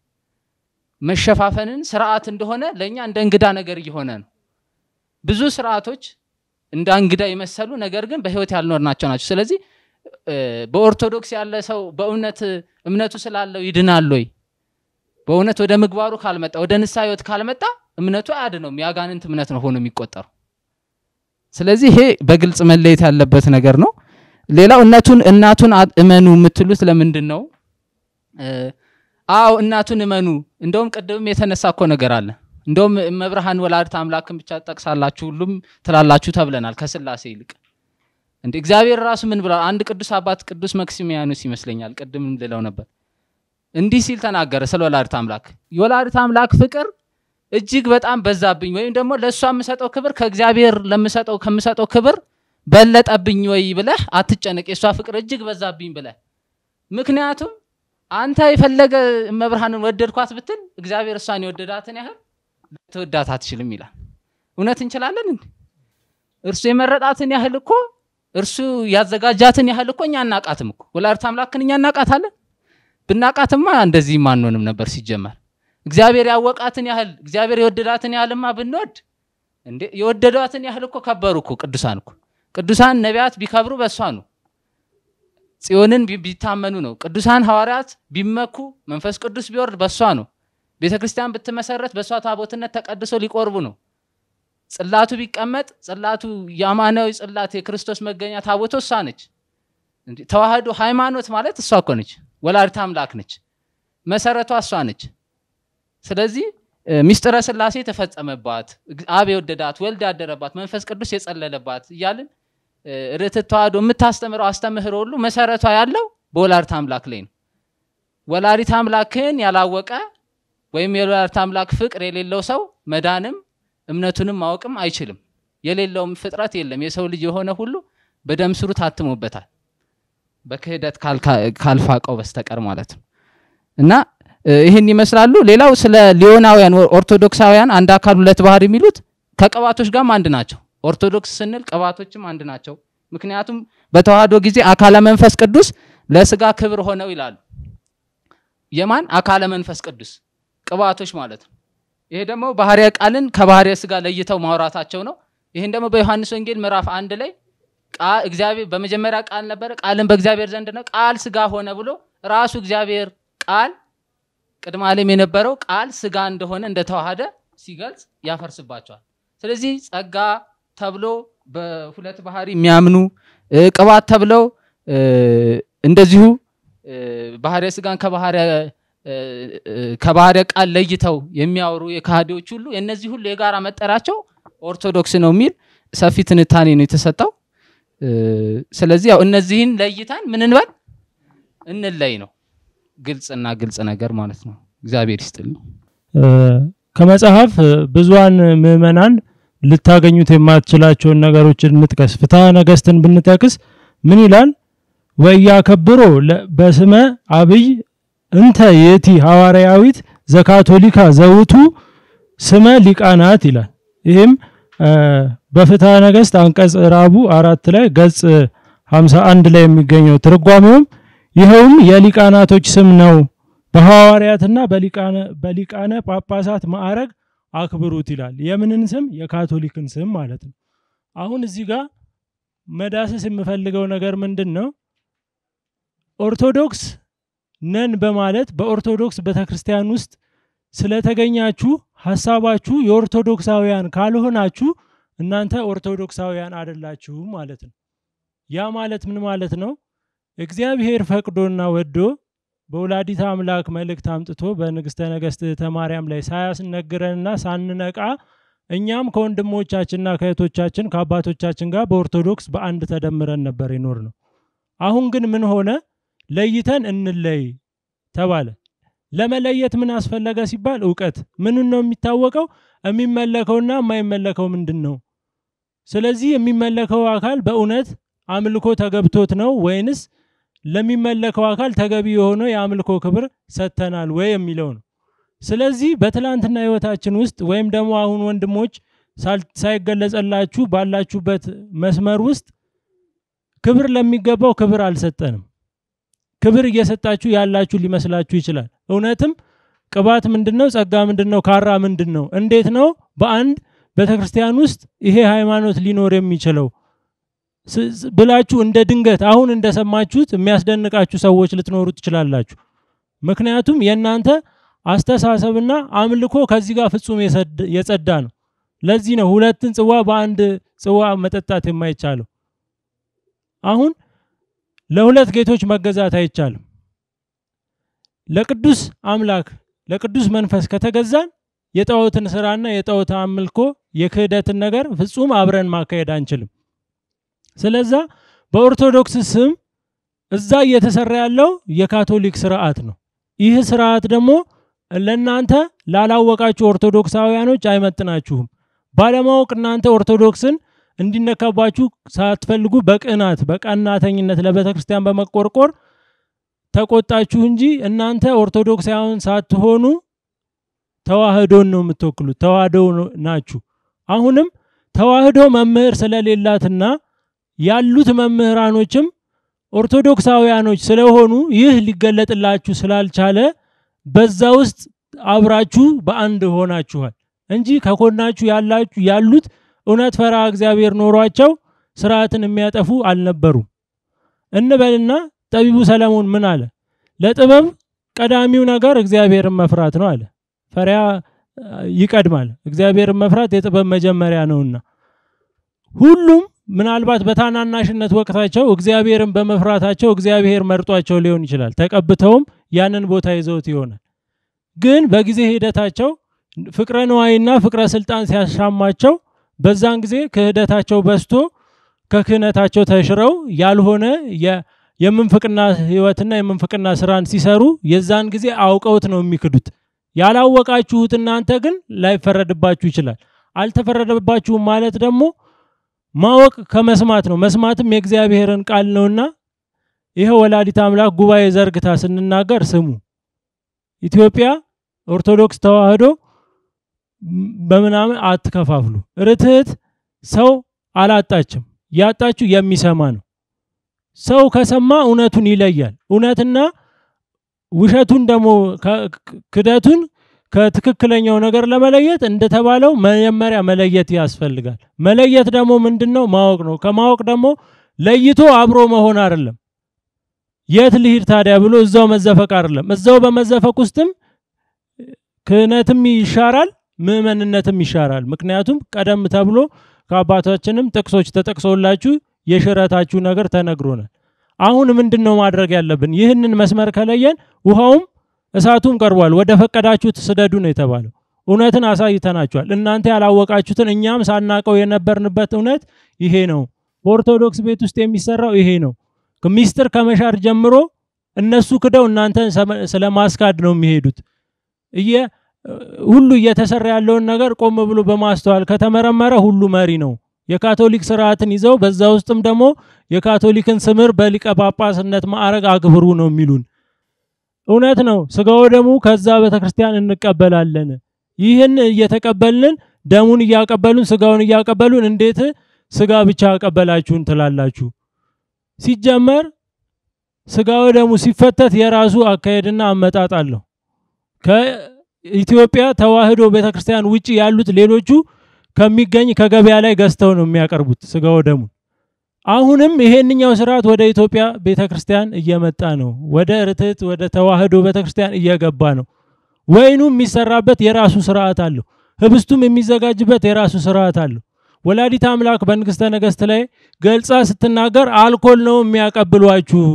መሸፋፈንን ስርዓት እንደሆነ ለእኛ እንደ እንግዳ ነገር እየሆነ ነው። ብዙ ስርዓቶች እንደ እንግዳ የመሰሉ ነገር ግን በህይወት ያልኖርናቸው ናቸው። ስለዚህ እ፣ በኦርቶዶክስ ያለ ሰው በእውነት እምነቱ ስላለው ይድናል ወይ? በእውነት ወደ ምግባሩ ካልመጣ ወደ ንስሐ ህይወት ካልመጣ እምነቱ አያድነውም። የአጋንንት እምነት ነው ሆኖ የሚቆጠሩ። ስለዚህ ይሄ በግልጽ መለየት ያለበት ነገር ነው። ሌላው እናቱን እናቱን አ- እመኑ የምትሉት ለምንድን ነው? እ፣ አዎ እናቱን እመኑ። እንደውም ቅድምም የተነሳ እኮ ነገር አለ። እንደውም መብርሃን ወላዲተ አምላክን ብቻ ጠቅሳላችሁ ሁሉም ትላላችሁ ተብለናል ከስላሴ ይልቅ እንደ እግዚአብሔር ራሱ ምን ብሏል? አንድ ቅዱስ አባት ቅዱስ መክሲሚያኖስ ይመስለኛል ቅድም ልለው ነበር እንዲህ ሲል ተናገረ ስለ ወላዲተ አምላክ። የወላዲተ አምላክ ፍቅር እጅግ በጣም በዛብኝ፣ ወይም ደግሞ ለእሷ የምሰጠው ክብር ከእግዚአብሔር ለምሰጠው ከምሰጠው ክብር በለጠብኝ ወይ ብለህ አትጨነቅ። የእሷ ፍቅር እጅግ በዛብኝ ብለህ ምክንያቱም አንተ የፈለገ መብርሃንን ወደድኳት ብትል እግዚአብሔር እሷን የወደዳትን ያህል ልትወዳት አትችልም ይላል። እውነት እንችላለን እንዴ? እርሱ የመረጣትን ያህል እኮ እርሱ ያዘጋጃትን ያህል እኮ እኛ እናቃትም እኮ ወላዲተ አምላክን እኛ እናቃታለን። ብናቃትማ እንደዚህም አንሆንም ነበር ሲጀመር። እግዚአብሔር ያወቃትን ያህል እግዚአብሔር የወደዳትን ያህልማ ብንወድ እንዴ የወደዷትን ያህል እኮ ከበሩ እኮ ቅዱሳን እኮ ቅዱሳን ነቢያት ቢከብሩ በእሷ ነው። ጽዮንን ቢ- ቢታመኑ ነው። ቅዱሳን ሐዋርያት ቢመኩ መንፈስ ቅዱስ ቢወርድ በእሷ ነው። ቤተ ክርስቲያን ብትመሰረት በእሷ ታቦትነት ተቀድሶ ሊቆርቡ ነው። ጽላቱ ቢቀመጥ ጽላቱ የአማናዊ ጽላት የክርስቶስ መገኛ ታቦቶ እሷ ነች። እንዴ ተዋህዶ ሃይማኖት ማለት እሷ እኮ ነች። ወላዲተ አምላክ ነች። መሰረቷ እሷ ነች። ስለዚህ እ፣ ሚስጥረ ስላሴ የተፈጸመባት እግ- አብ የወደዳት ወልድ ያደረባት መንፈስ ቅዱስ የጸለለባት እያልን እ፣ ርትዕት ተዋህዶ የምታስተምረው አስተምህሮ ሁሉ መሰረቷ ያለው በወላዲተ አምላክ ላይ ነው። ወላዲተ አምላክን ያላወቀ ወይም የወላዲተ አምላክ ፍቅር የሌለው ሰው መዳንም እምነቱንም ማወቅም አይችልም። የሌለውም ፍጥረት የለም። የሰው ልጅ የሆነ ሁሉ በደም ስሩ ታትሞበታል፣ በክህደት ካልካ- ካልፋቀው በስተቀር ማለት ነው እና እ፣ ይህን ይመስላሉ። ሌላው ስለ ሊዮናውያን ወ- ኦርቶዶክሳውያን አንድ አካል ሁለት ባህር የሚሉት ከቅባቶች ጋርም አንድ ናቸው። ኦርቶዶክስ ስንል ቅባቶችም አንድ ናቸው። ምክንያቱም በተዋህዶ ጊዜ አካለ መንፈስ ቅዱስ ለስጋ ክብር ሆነው ይላሉ። የማን አካለ መንፈስ ቅዱስ ቅባቶች ማለት ነው። ይሄ ደግሞ ባህርያ ቃልን ከባህርያ ስጋ ለይተው ማውራታቸው ነው። ይህን ደግሞ በዮሐንስ ወንጌል ምዕራፍ አንድ ላይ ቃ- እግዚአብሔር በመጀመሪያ ቃል ነበረ፣ ቃልም በእግዚአብሔር ዘንድ ነው፣ ቃል ስጋ ሆነ ብሎ ራሱ እግዚአብሔር ቃል ቅድመ ዓለም የነበረው ቃል ስጋ እንደሆነ እንደተዋሃደ ሲገልጽ ያፈርስባቸዋል። ስለዚህ ጸጋ ተብሎ በሁለት ባህሪ የሚያምኑ እ፣ ቅባት ተብለው እ፣ እንደዚሁ እ፣ ባህርያ ስጋን ከባህርያ እ፣ እ፣ ከባህርያ ቃል ለይተው የሚያወሩ የካህዲዎች ሁሉ የእነዚህ ሁሉ የጋራ መጠሪያቸው ኦርቶዶክስ ነው የሚል ሰፊ ትንታኔ ነው የተሰጠው። እ፣ ስለዚህ ያው እነዚህን ለይተን ምን እንበል እንለይ ነው። ግልጽና ግልጽ ነገር ማለት ነው። እግዚአብሔር ይስጥልኝ። እ፣ ከመጽሐፍ እ፣ ብዙሃን ምዕመናን ልታገኙት የማትችላቸውን ነገሮች እንጥቀስ። ፍትሐ ነገሥትን ብንጠቅስ ምን ይላል? ወያከብሮ ለ- በስመ አብይ እንተ የቲ ሐዋርያዊት ዘካቶሊካ ዘውቱ ስመ ሊቃናት ይላል። ይህም እ፣ በፍትሐ ነገሥት አንቀጽ ራቡ አራት ላይ ገጽ 51 ላይ የሚገኘው ትርጓሜውም ይኸውም የሊቃናቶች ስም ነው በሐዋርያትና በሊቃነ በሊቃነ ጳጳሳት ማዕረግ አክብሩት ይላል። የምንን ስም? የካቶሊክን ስም ማለት ነው። አሁን እዚህ ጋር መዳሰስ የምፈልገው ነገር ምንድን ነው? ኦርቶዶክስ ነን በማለት በኦርቶዶክስ ቤተክርስቲያን ውስጥ ስለተገኛችሁ ሀሳባችሁ የኦርቶዶክሳውያን ካልሆናችሁ እናንተ ኦርቶዶክሳውያን አይደላችሁም ማለት ነው። ያ ማለት ምን ማለት ነው? እግዚአብሔር ፈቅዶና ወዶ በወላዲተ አምላክ መልእክት አምጥቶ በንግሥተ ነገሥት እህተ ማርያም ላይ ሳያስነግረንና ሳንነቃ እኛም ከወንድሞቻችንና ከእህቶቻችን ከአባቶቻችን ጋር በኦርቶዶክስ በአንድ ተደምረን ነበር የኖር ነው። አሁን ግን ምን ሆነ? ለይተን እንለይ ተባለ። ለመለየት ምን አስፈለገ ሲባል እውቀት። ምንን ነው የሚታወቀው? የሚመለከውና የማይመለከው ምንድን ነው? ስለዚህ የሚመለከው አካል በእውነት አምልኮ ተገብቶት ነው ወይንስ ለሚመለከው አካል ተገቢ የሆነው የአምልኮ ክብር ሰጥተናል ወይ የሚለው ነው። ስለዚህ በትላንትና ህይወታችን ውስጥ ወይም ደግሞ አሁን ወንድሞች ሳል- ሳይገለጸላችሁ ባላችሁበት መስመር ውስጥ ክብር ለሚገባው ክብር አልሰጠንም። ክብር እየሰጣችሁ ያላችሁ ሊመስላችሁ ይችላል። እውነትም ቅባት ምንድን ነው? ጸጋ ምንድን ነው? ካራ ምንድን ነው? እንዴት ነው በአንድ ቤተክርስቲያን ውስጥ ይሄ ሃይማኖት ሊኖር የሚችለው ስ- ስ- ብላችሁ እንደ ድንገት አሁን እንደሰማችሁት የሚያስደንቃችሁ ሰዎች ልትኖሩ ትችላላችሁ። ምክንያቱም የእናንተ አስተሳሰብና አምልኮ ከዚህ ጋር ፍጹም የሰድ- የጸዳ ነው። ለዚህ ነው ሁለትን ጽዋ በአንድ ጽዋ መጠጣት የማይቻለው። አሁን ለሁለት ጌቶች መገዛት አይቻልም። ለቅዱስ አምላክ ለቅዱስ መንፈስ ከተገዛን የጣዖትን ስራና የጣዖት አምልኮ የክህደትን ነገር ፍጹም አብረን ማካሄድ አንችልም። ስለዛ በኦርቶዶክስ ስም እዛ እየተሰራ ያለው የካቶሊክ ስርዓት ነው። ይህ ስርዓት ደግሞ ለእናንተ ላላወቃችሁ ኦርቶዶክሳውያኖች አይመጥናችሁም። ባለማወቅ እናንተ ኦርቶዶክስን እንዲነካባችሁ ሳትፈልጉ በቅናት በቀናተኝነት ለቤተ ክርስቲያን በመቆርቆር ተቆጣችሁ እንጂ እናንተ ኦርቶዶክሳውያን ሳትሆኑ ተዋህዶን ነው የምትወክሉት። ተዋህዶ ናችሁ። አሁንም ተዋህዶ መምህር ስለሌላትና ያሉት መምህራኖችም ኦርቶዶክሳውያኖች ስለሆኑ ይህ ሊገለጥላችሁ ስላልቻለ በዛ ውስጥ አብራችሁ በአንድ ሆናችኋል እንጂ ከኮናችሁ ያላችሁ ያሉት እውነት ፈራ እግዚአብሔር ኖሯቸው ስርዓትን የሚያጠፉ አልነበሩም እንበልና ጠቢቡ ሰለሞን ምን አለ? ለጥበብ ቀዳሚው ነገር እግዚአብሔርን መፍራት ነው አለ። ፈሪያ ይቀድማል። እግዚአብሔርን መፍራት የጥበብ መጀመሪያ ነውና ሁሉም ምናልባት በታናናሽነት ወቅታቸው እግዚአብሔርን በመፍራታቸው እግዚአብሔር መርጧቸው ሊሆን ይችላል። ተቀብተውም ያንን ቦታ ይዘውት ይሆናል። ግን በጊዜ ሂደታቸው ፍቅረ ንዋይና ፍቅረ ስልጣን ሲያሻማቸው በዛን ጊዜ ክህደታቸው በስቶ ከክህነታቸው ተሽረው ያልሆነ የምንፍቅና ህይወትና የምንፍቅና ስራን ሲሰሩ የዛን ጊዜ አውቀውት ነው የሚክዱት። ያላወቃችሁት እናንተ ግን ላይፈረድባችሁ ይችላል። አልተፈረደባችሁም ማለት ደግሞ ማወቅ ከመስማት ነው። መስማትም የእግዚአብሔርን ቃል ነውና ይሄ ወላዲት አምላክ ጉባኤ ዘርግታ ስንናገር ስሙ። ኢትዮጵያ ኦርቶዶክስ ተዋህዶ በምናምን አትከፋፍሉ። ርትዕት ሰው አላጣችም። ያጣችሁ የሚሰማ ነው። ሰው ከሰማ እውነቱን ይለያል። እውነትና ውሸቱን ደግሞ ክደቱን ከትክክለኛው ነገር ለመለየት እንደተባለው መጀመሪያ መለየት ያስፈልጋል። መለየት ደግሞ ምንድን ነው? ማወቅ ነው። ከማወቅ ደግሞ ለይቶ አብሮ መሆን አይደለም። የት ልሂድ ታዲያ ብሎ እዛው መዘፈቅ አይደለም። እዛው በመዘፈቅ ውስጥም ክህነትም ይሻራል፣ ምእመንነትም ይሻራል። ምክንያቱም ቀደም ተብሎ ከአባቶችንም ጥቅሶች ተጠቅሶላችሁ የሽረታችሁ ነገር ተነግሮናል። አሁን ምንድን ነው ማድረግ ያለብን? ይህንን መስመር ከለየን ውሃውም እሳቱም ቀርቧል። ወደ ፈቀዳችሁት ስደዱ ነው የተባለው። እውነትን አሳይተናችኋል። እናንተ ያላወቃችሁትን እኛም ሳናቀው የነበርንበት እውነት ይሄ ነው። በኦርቶዶክስ ቤት ውስጥ የሚሰራው ይሄ ነው። ሚስጥር ከመሻር ጀምሮ እነሱ ክደው እናንተን ስለ ማስካድ ነው የሚሄዱት። እየ ሁሉ እየተሰራ ያለውን ነገር ቆም ብሎ በማስተዋል ከተመረመረ ሁሉ መሪ ነው። የካቶሊክ ስርዓትን ይዘው በዛ ውስጥም ደግሞ የካቶሊክን ስምር በሊቀ ጳጳስነት ማዕረግ አክብሩ ነው የሚሉን። እውነት ነው። ስጋው ደሙ ከዛ ቤተክርስቲያን እንቀበላለን። ይህን እየተቀበልን ደሙን እያቀበሉን ስጋውን እያቀበሉን እንዴት ስጋ ብቻ አቀበላችሁን ትላላችሁ? ሲጀመር ስጋው ደሙ ሲፈተት የራሱ አካሄድና አመጣጥ አለው። ከኢትዮጵያ ተዋህዶ ቤተክርስቲያን ውጭ ያሉት ሌሎቹ ከሚገኝ ከገበያ ላይ ገዝተው ነው የሚያቀርቡት ስጋው ደሙን። አሁንም ይሄንኛው ስርዓት ወደ ኢትዮጵያ ቤተክርስቲያን እየመጣ ነው። ወደ ርትዕት ወደ ተዋህዶ ቤተክርስቲያን እየገባ ነው። ወይኑ የሚሰራበት የራሱ ስርዓት አለው። ህብስቱም የሚዘጋጅበት የራሱ ስርዓት አለው። ወላዲት አምላክ በንግስተ ነገስት ላይ ገልጻ ስትናገር አልኮል ነው የሚያቀብሏችሁ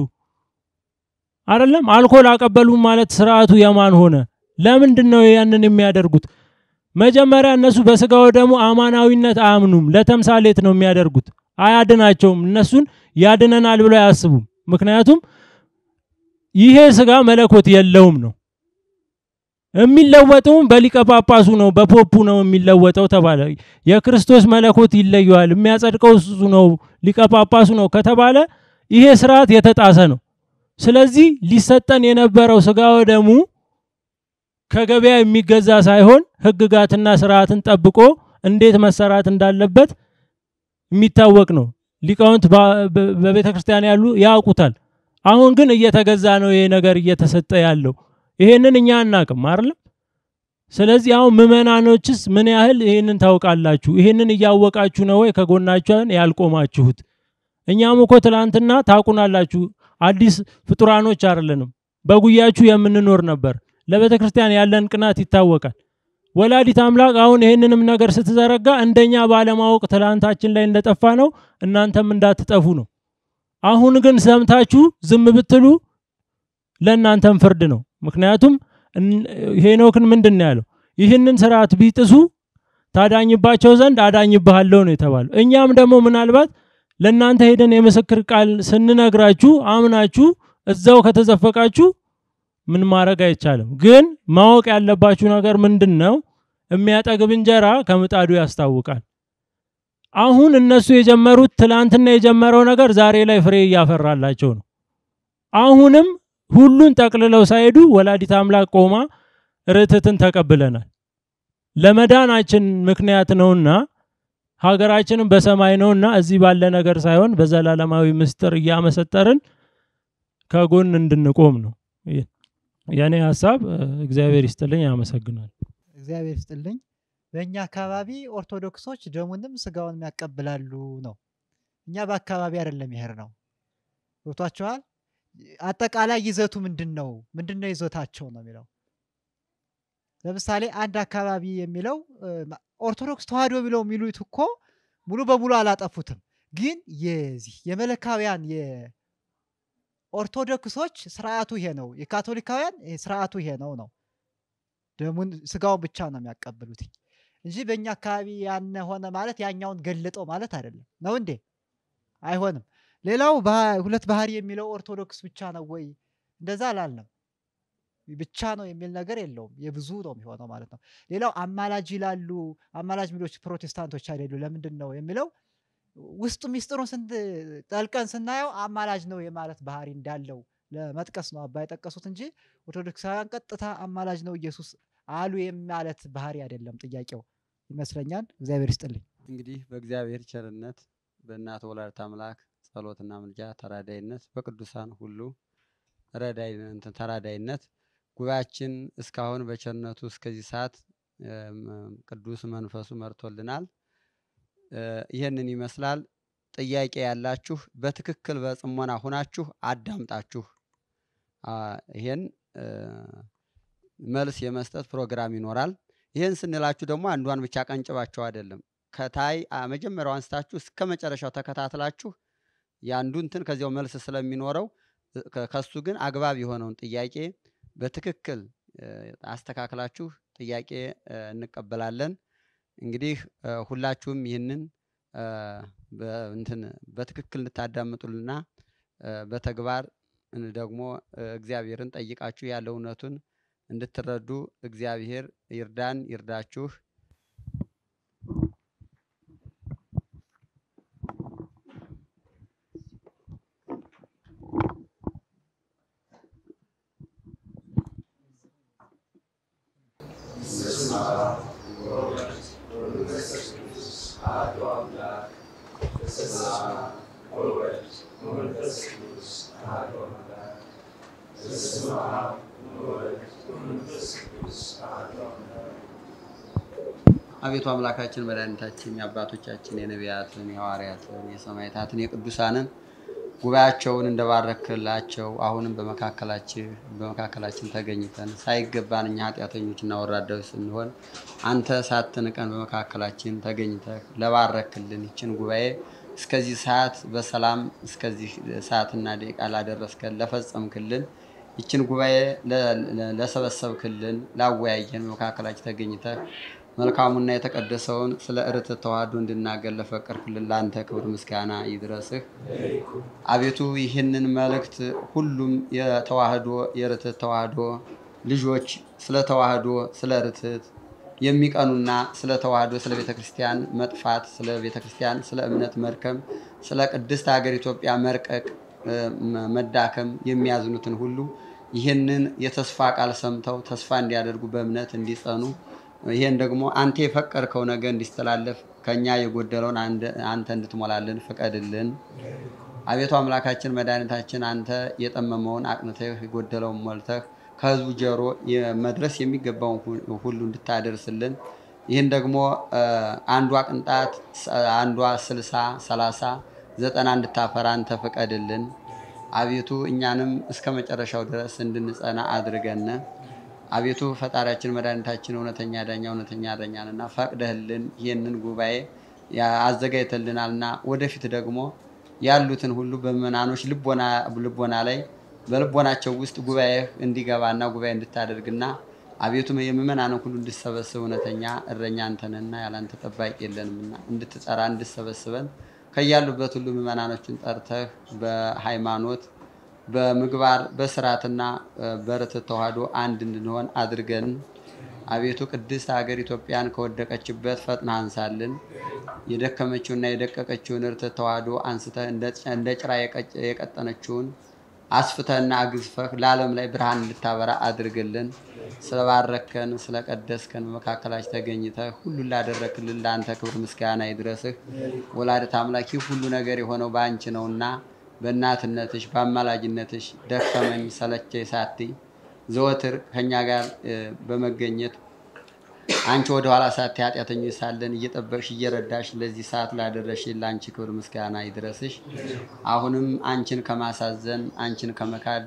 አይደለም። አልኮል አቀበሉ ማለት ስርዓቱ የማን ሆነ? ለምንድን ነው ያንን የሚያደርጉት? መጀመሪያ እነሱ በስጋው ደግሞ አማናዊነት አያምኑም። ለተምሳሌት ነው የሚያደርጉት። አያድናቸውም። እነሱን ያድነናል ብለው አያስቡም። ምክንያቱም ይሄ ስጋ መለኮት የለውም ነው የሚለወጠውም በሊቀ ጳጳሱ ነው፣ በፖፑ ነው የሚለወጠው ተባለ። የክርስቶስ መለኮት ይለየዋል፣ የሚያጸድቀው እሱ ነው፣ ሊቀ ጳጳሱ ነው ከተባለ ይሄ ስርዓት የተጣሰ ነው። ስለዚህ ሊሰጠን የነበረው ስጋ ወደሙ ከገበያ የሚገዛ ሳይሆን ህግጋትና ስርዓትን ጠብቆ እንዴት መሰራት እንዳለበት የሚታወቅ ነው። ሊቃውንት በቤተ ክርስቲያን ያሉ ያውቁታል። አሁን ግን እየተገዛ ነው ይሄ ነገር እየተሰጠ ያለው። ይሄንን እኛ አናቅም አይደለም። ስለዚህ አሁን ምዕመናኖችስ ምን ያህል ይሄንን ታውቃላችሁ? ይሄንን እያወቃችሁ ነው ወይ ከጎናችን ያልቆማችሁት? እኛም እኮ ትላንትና ታውቁናላችሁ። አዲስ ፍጡራኖች አይደለንም። በጉያችሁ የምንኖር ነበር። ለቤተ ክርስቲያን ያለን ቅናት ይታወቃል። ወላዲት አምላክ አሁን ይህንንም ነገር ስትዘረጋ እንደኛ ባለማወቅ ትላንታችን ላይ እንደጠፋ ነው እናንተም እንዳትጠፉ ነው። አሁን ግን ሰምታችሁ ዝም ብትሉ ለእናንተም ፍርድ ነው። ምክንያቱም ሄኖክን ምንድን ነው ያለው? ይህንን ስርዓት ቢጥሱ ታዳኝባቸው ዘንድ አዳኝብሃለሁ ነው የተባለው። እኛም ደግሞ ምናልባት ለእናንተ ሄደን የምስክር ቃል ስንነግራችሁ አምናችሁ እዛው ከተዘፈቃችሁ ምን ማድረግ አይቻልም። ግን ማወቅ ያለባችሁ ነገር ምንድን ነው? የሚያጠግብ እንጀራ ከምጣዱ ያስታውቃል። አሁን እነሱ የጀመሩት ትላንትና የጀመረው ነገር ዛሬ ላይ ፍሬ እያፈራላቸው ነው። አሁንም ሁሉን ጠቅልለው ሳይሄዱ ወላዲት አምላክ ቆማ ርትዕትን ተቀብለናል። ለመዳናችን ምክንያት ነውና ሀገራችንም በሰማይ ነውና እዚህ ባለ ነገር ሳይሆን በዘላለማዊ ምስጢር እያመሰጠርን ከጎን እንድንቆም ነው የኔ ሀሳብ። እግዚአብሔር ይስጥልኝ። ያመሰግናል። እግዚአብሔር ይስጥልኝ። በእኛ አካባቢ ኦርቶዶክሶች ደሙንም ስጋውንም ያቀብላሉ ነው። እኛ በአካባቢ አይደለም ይሄር ነው። ገብቷችኋል? አጠቃላይ ይዘቱ ምንድን ነው? ምንድን ነው ይዘታቸው ነው የሚለው ለምሳሌ አንድ አካባቢ የሚለው ኦርቶዶክስ ተዋህዶ ብለው የሚሉት እኮ ሙሉ በሙሉ አላጠፉትም። ግን የዚህ የመለካውያን የኦርቶዶክሶች ስርዓቱ ይሄ ነው፣ የካቶሊካውያን ስርዓቱ ይሄ ነው ነው ደሙን ስጋውን ብቻ ነው የሚያቀብሉት እንጂ በእኛ አካባቢ ያነ ሆነ ማለት ያኛውን ገለጠው ማለት አይደለም። ነው እንዴ? አይሆንም። ሌላው ሁለት ባህሪ የሚለው ኦርቶዶክስ ብቻ ነው ወይ? እንደዛ አላልንም። ብቻ ነው የሚል ነገር የለውም። የብዙ ነው የሚሆነው ማለት ነው። ሌላው አማላጅ ይላሉ። አማላጅ ሚሎች ፕሮቴስታንቶች አይደሉ። ለምንድን ነው የሚለው ውስጡ ሚስጥሩን ጠልቀን ስናየው አማላጅ ነው የማለት ባህሪ እንዳለው ለመጥቀስ ነው አባ የጠቀሱት እንጂ ኦርቶዶክሳውያን ቀጥታ አማላጅ ነው ኢየሱስ አሉ የማለት ባህሪ አይደለም ጥያቄው ይመስለኛል። እግዚአብሔር ይስጥልኝ። እንግዲህ በእግዚአብሔር ቸርነት በእናት ወላዲተ አምላክ ጸሎትና ምልጃ ተራዳይነት በቅዱሳን ሁሉ ተራዳይነት ጉባኤያችን እስካሁን በቸርነቱ እስከዚህ ሰዓት ቅዱስ መንፈሱ መርቶልናል። ይህንን ይመስላል። ጥያቄ ያላችሁ በትክክል በጽሞና ሁናችሁ አዳምጣችሁ ይሄን መልስ የመስጠት ፕሮግራም ይኖራል። ይህን ስንላችሁ ደግሞ አንዷን ብቻ ቀንጭባቸው አይደለም። ከታይ መጀመሪያው አንስታችሁ እስከ መጨረሻው ተከታትላችሁ የአንዱ እንትን ከዚያው መልስ ስለሚኖረው ከሱ ግን አግባብ የሆነውን ጥያቄ በትክክል አስተካክላችሁ ጥያቄ እንቀበላለን። እንግዲህ ሁላችሁም ይህንን እንትን በትክክል እንድታዳምጡልና በተግባር ደግሞ እግዚአብሔርን ጠይቃችሁ ያለ እውነቱን እንድትረዱ እግዚአብሔር ይርዳን ይርዳችሁ። አቤቱ አምላካችን መድኃኒታችን የአባቶቻችን የነቢያትን የሐዋርያትን የሰማዕታትን የቅዱሳንን ጉባኤያቸውን እንደባረክላቸው አሁንም በመካከላችን በመካከላችን ተገኝተን ሳይገባን እኛ ኃጢአተኞችና ወራዳዎች ስንሆን አንተ ሳትንቀን በመካከላችን ተገኝተህ ለባረክልን ይችን ጉባኤ እስከዚህ ሰዓት በሰላም እስከዚህ ሰዓትና ደቂቃ ላደረስከን ለፈጸምክልን ይችን ጉባኤ ለሰበሰብክልን ላወያየን በመካከላችን ተገኝተህ መልካሙና የተቀደሰውን ስለ ርትዕ ተዋህዶ እንድናገር ለፈቀድክልን ለአንተ ክብር ምስጋና ይድረስህ። አቤቱ ይህንን መልእክት ሁሉም የተዋህዶ የርትዕ ተዋህዶ ልጆች ስለ ተዋህዶ ስለ ርትዕት የሚቀኑና ስለ ተዋህዶ ስለ ቤተ ክርስቲያን መጥፋት ስለ ቤተ ክርስቲያን ስለ እምነት መድከም ስለ ቅድስት ሀገር ኢትዮጵያ መርቀቅ መዳከም የሚያዝኑትን ሁሉ ይህንን የተስፋ ቃል ሰምተው ተስፋ እንዲያደርጉ በእምነት እንዲጸኑ ይሄን ደግሞ አንተ የፈቀድከው ነገር እንዲስተላለፍ ከኛ የጎደለውን አንተ እንድትሞላልን ፍቀድልን። አቤቱ አምላካችን መድኃኒታችን አንተ የጠመመውን አቅንተህ የጎደለውን ሞልተህ ከህዝቡ ጆሮ መድረስ የሚገባውን ሁሉ እንድታደርስልን ይህን ደግሞ አንዷ ቅንጣት አንዷ ስልሳ ሰላሳ ዘጠና እንድታፈራ አንተ ፍቀድልን። አቤቱ እኛንም እስከ መጨረሻው ድረስ እንድንጸና አድርገን። አቤቱ ፈጣሪያችን መድኃኒታችን እውነተኛ ዳኛ እውነተኛ እረኛንና ፈቅደህልን ይህንን ጉባኤ አዘጋጅተልናልና ወደፊት ደግሞ ያሉትን ሁሉ በምዕመናኖች ልቦና ላይ በልቦናቸው ውስጥ ጉባኤ እንዲገባና ጉባኤ እንድታደርግና አቤቱ የምዕመናንን ሁሉ እንድሰበስብ እውነተኛ እረኛ አንተንና ያላንተ ጠባቂ የለንምና እንድትጠራ እንድሰበስበን ከያሉበት ሁሉ ምዕመናኖችን ጠርተህ በሃይማኖት በምግባር በስርዓትና በርትዕ ተዋህዶ አንድ እንድንሆን አድርገን። አቤቱ ቅድስት ሀገር ኢትዮጵያን ከወደቀችበት ፈጥና አንሳልን። የደከመችውና የደቀቀችውን እርትዕ ተዋህዶ አንስተህ እንደ ጭራ የቀጠነችውን አስፍተህና አግዝፈህ ለዓለም ላይ ብርሃን እንድታበራ አድርግልን። ስለባረከን ስለቀደስከን በመካከላችን ተገኝተህ ሁሉን ላደረክልን ለአንተ ክብር ምስጋና ይድረስህ። ወላዲተ አምላክ ይህ ሁሉ ነገር የሆነው በአንቺ ነውና በእናትነትሽ በአማላጅነትሽ ደከመኝ ሰለቸኝ ሳትይ ዘወትር ከእኛ ጋር በመገኘት አንቺ ወደ ኋላ ሳትይ ኃጢአተኞች ሳለን እየጠበቅሽ እየረዳሽ ለዚህ ሰዓት ላደረሽ ለአንቺ ክብር ምስጋና ይድረስሽ። አሁንም አንቺን ከማሳዘን አንቺን ከመካድ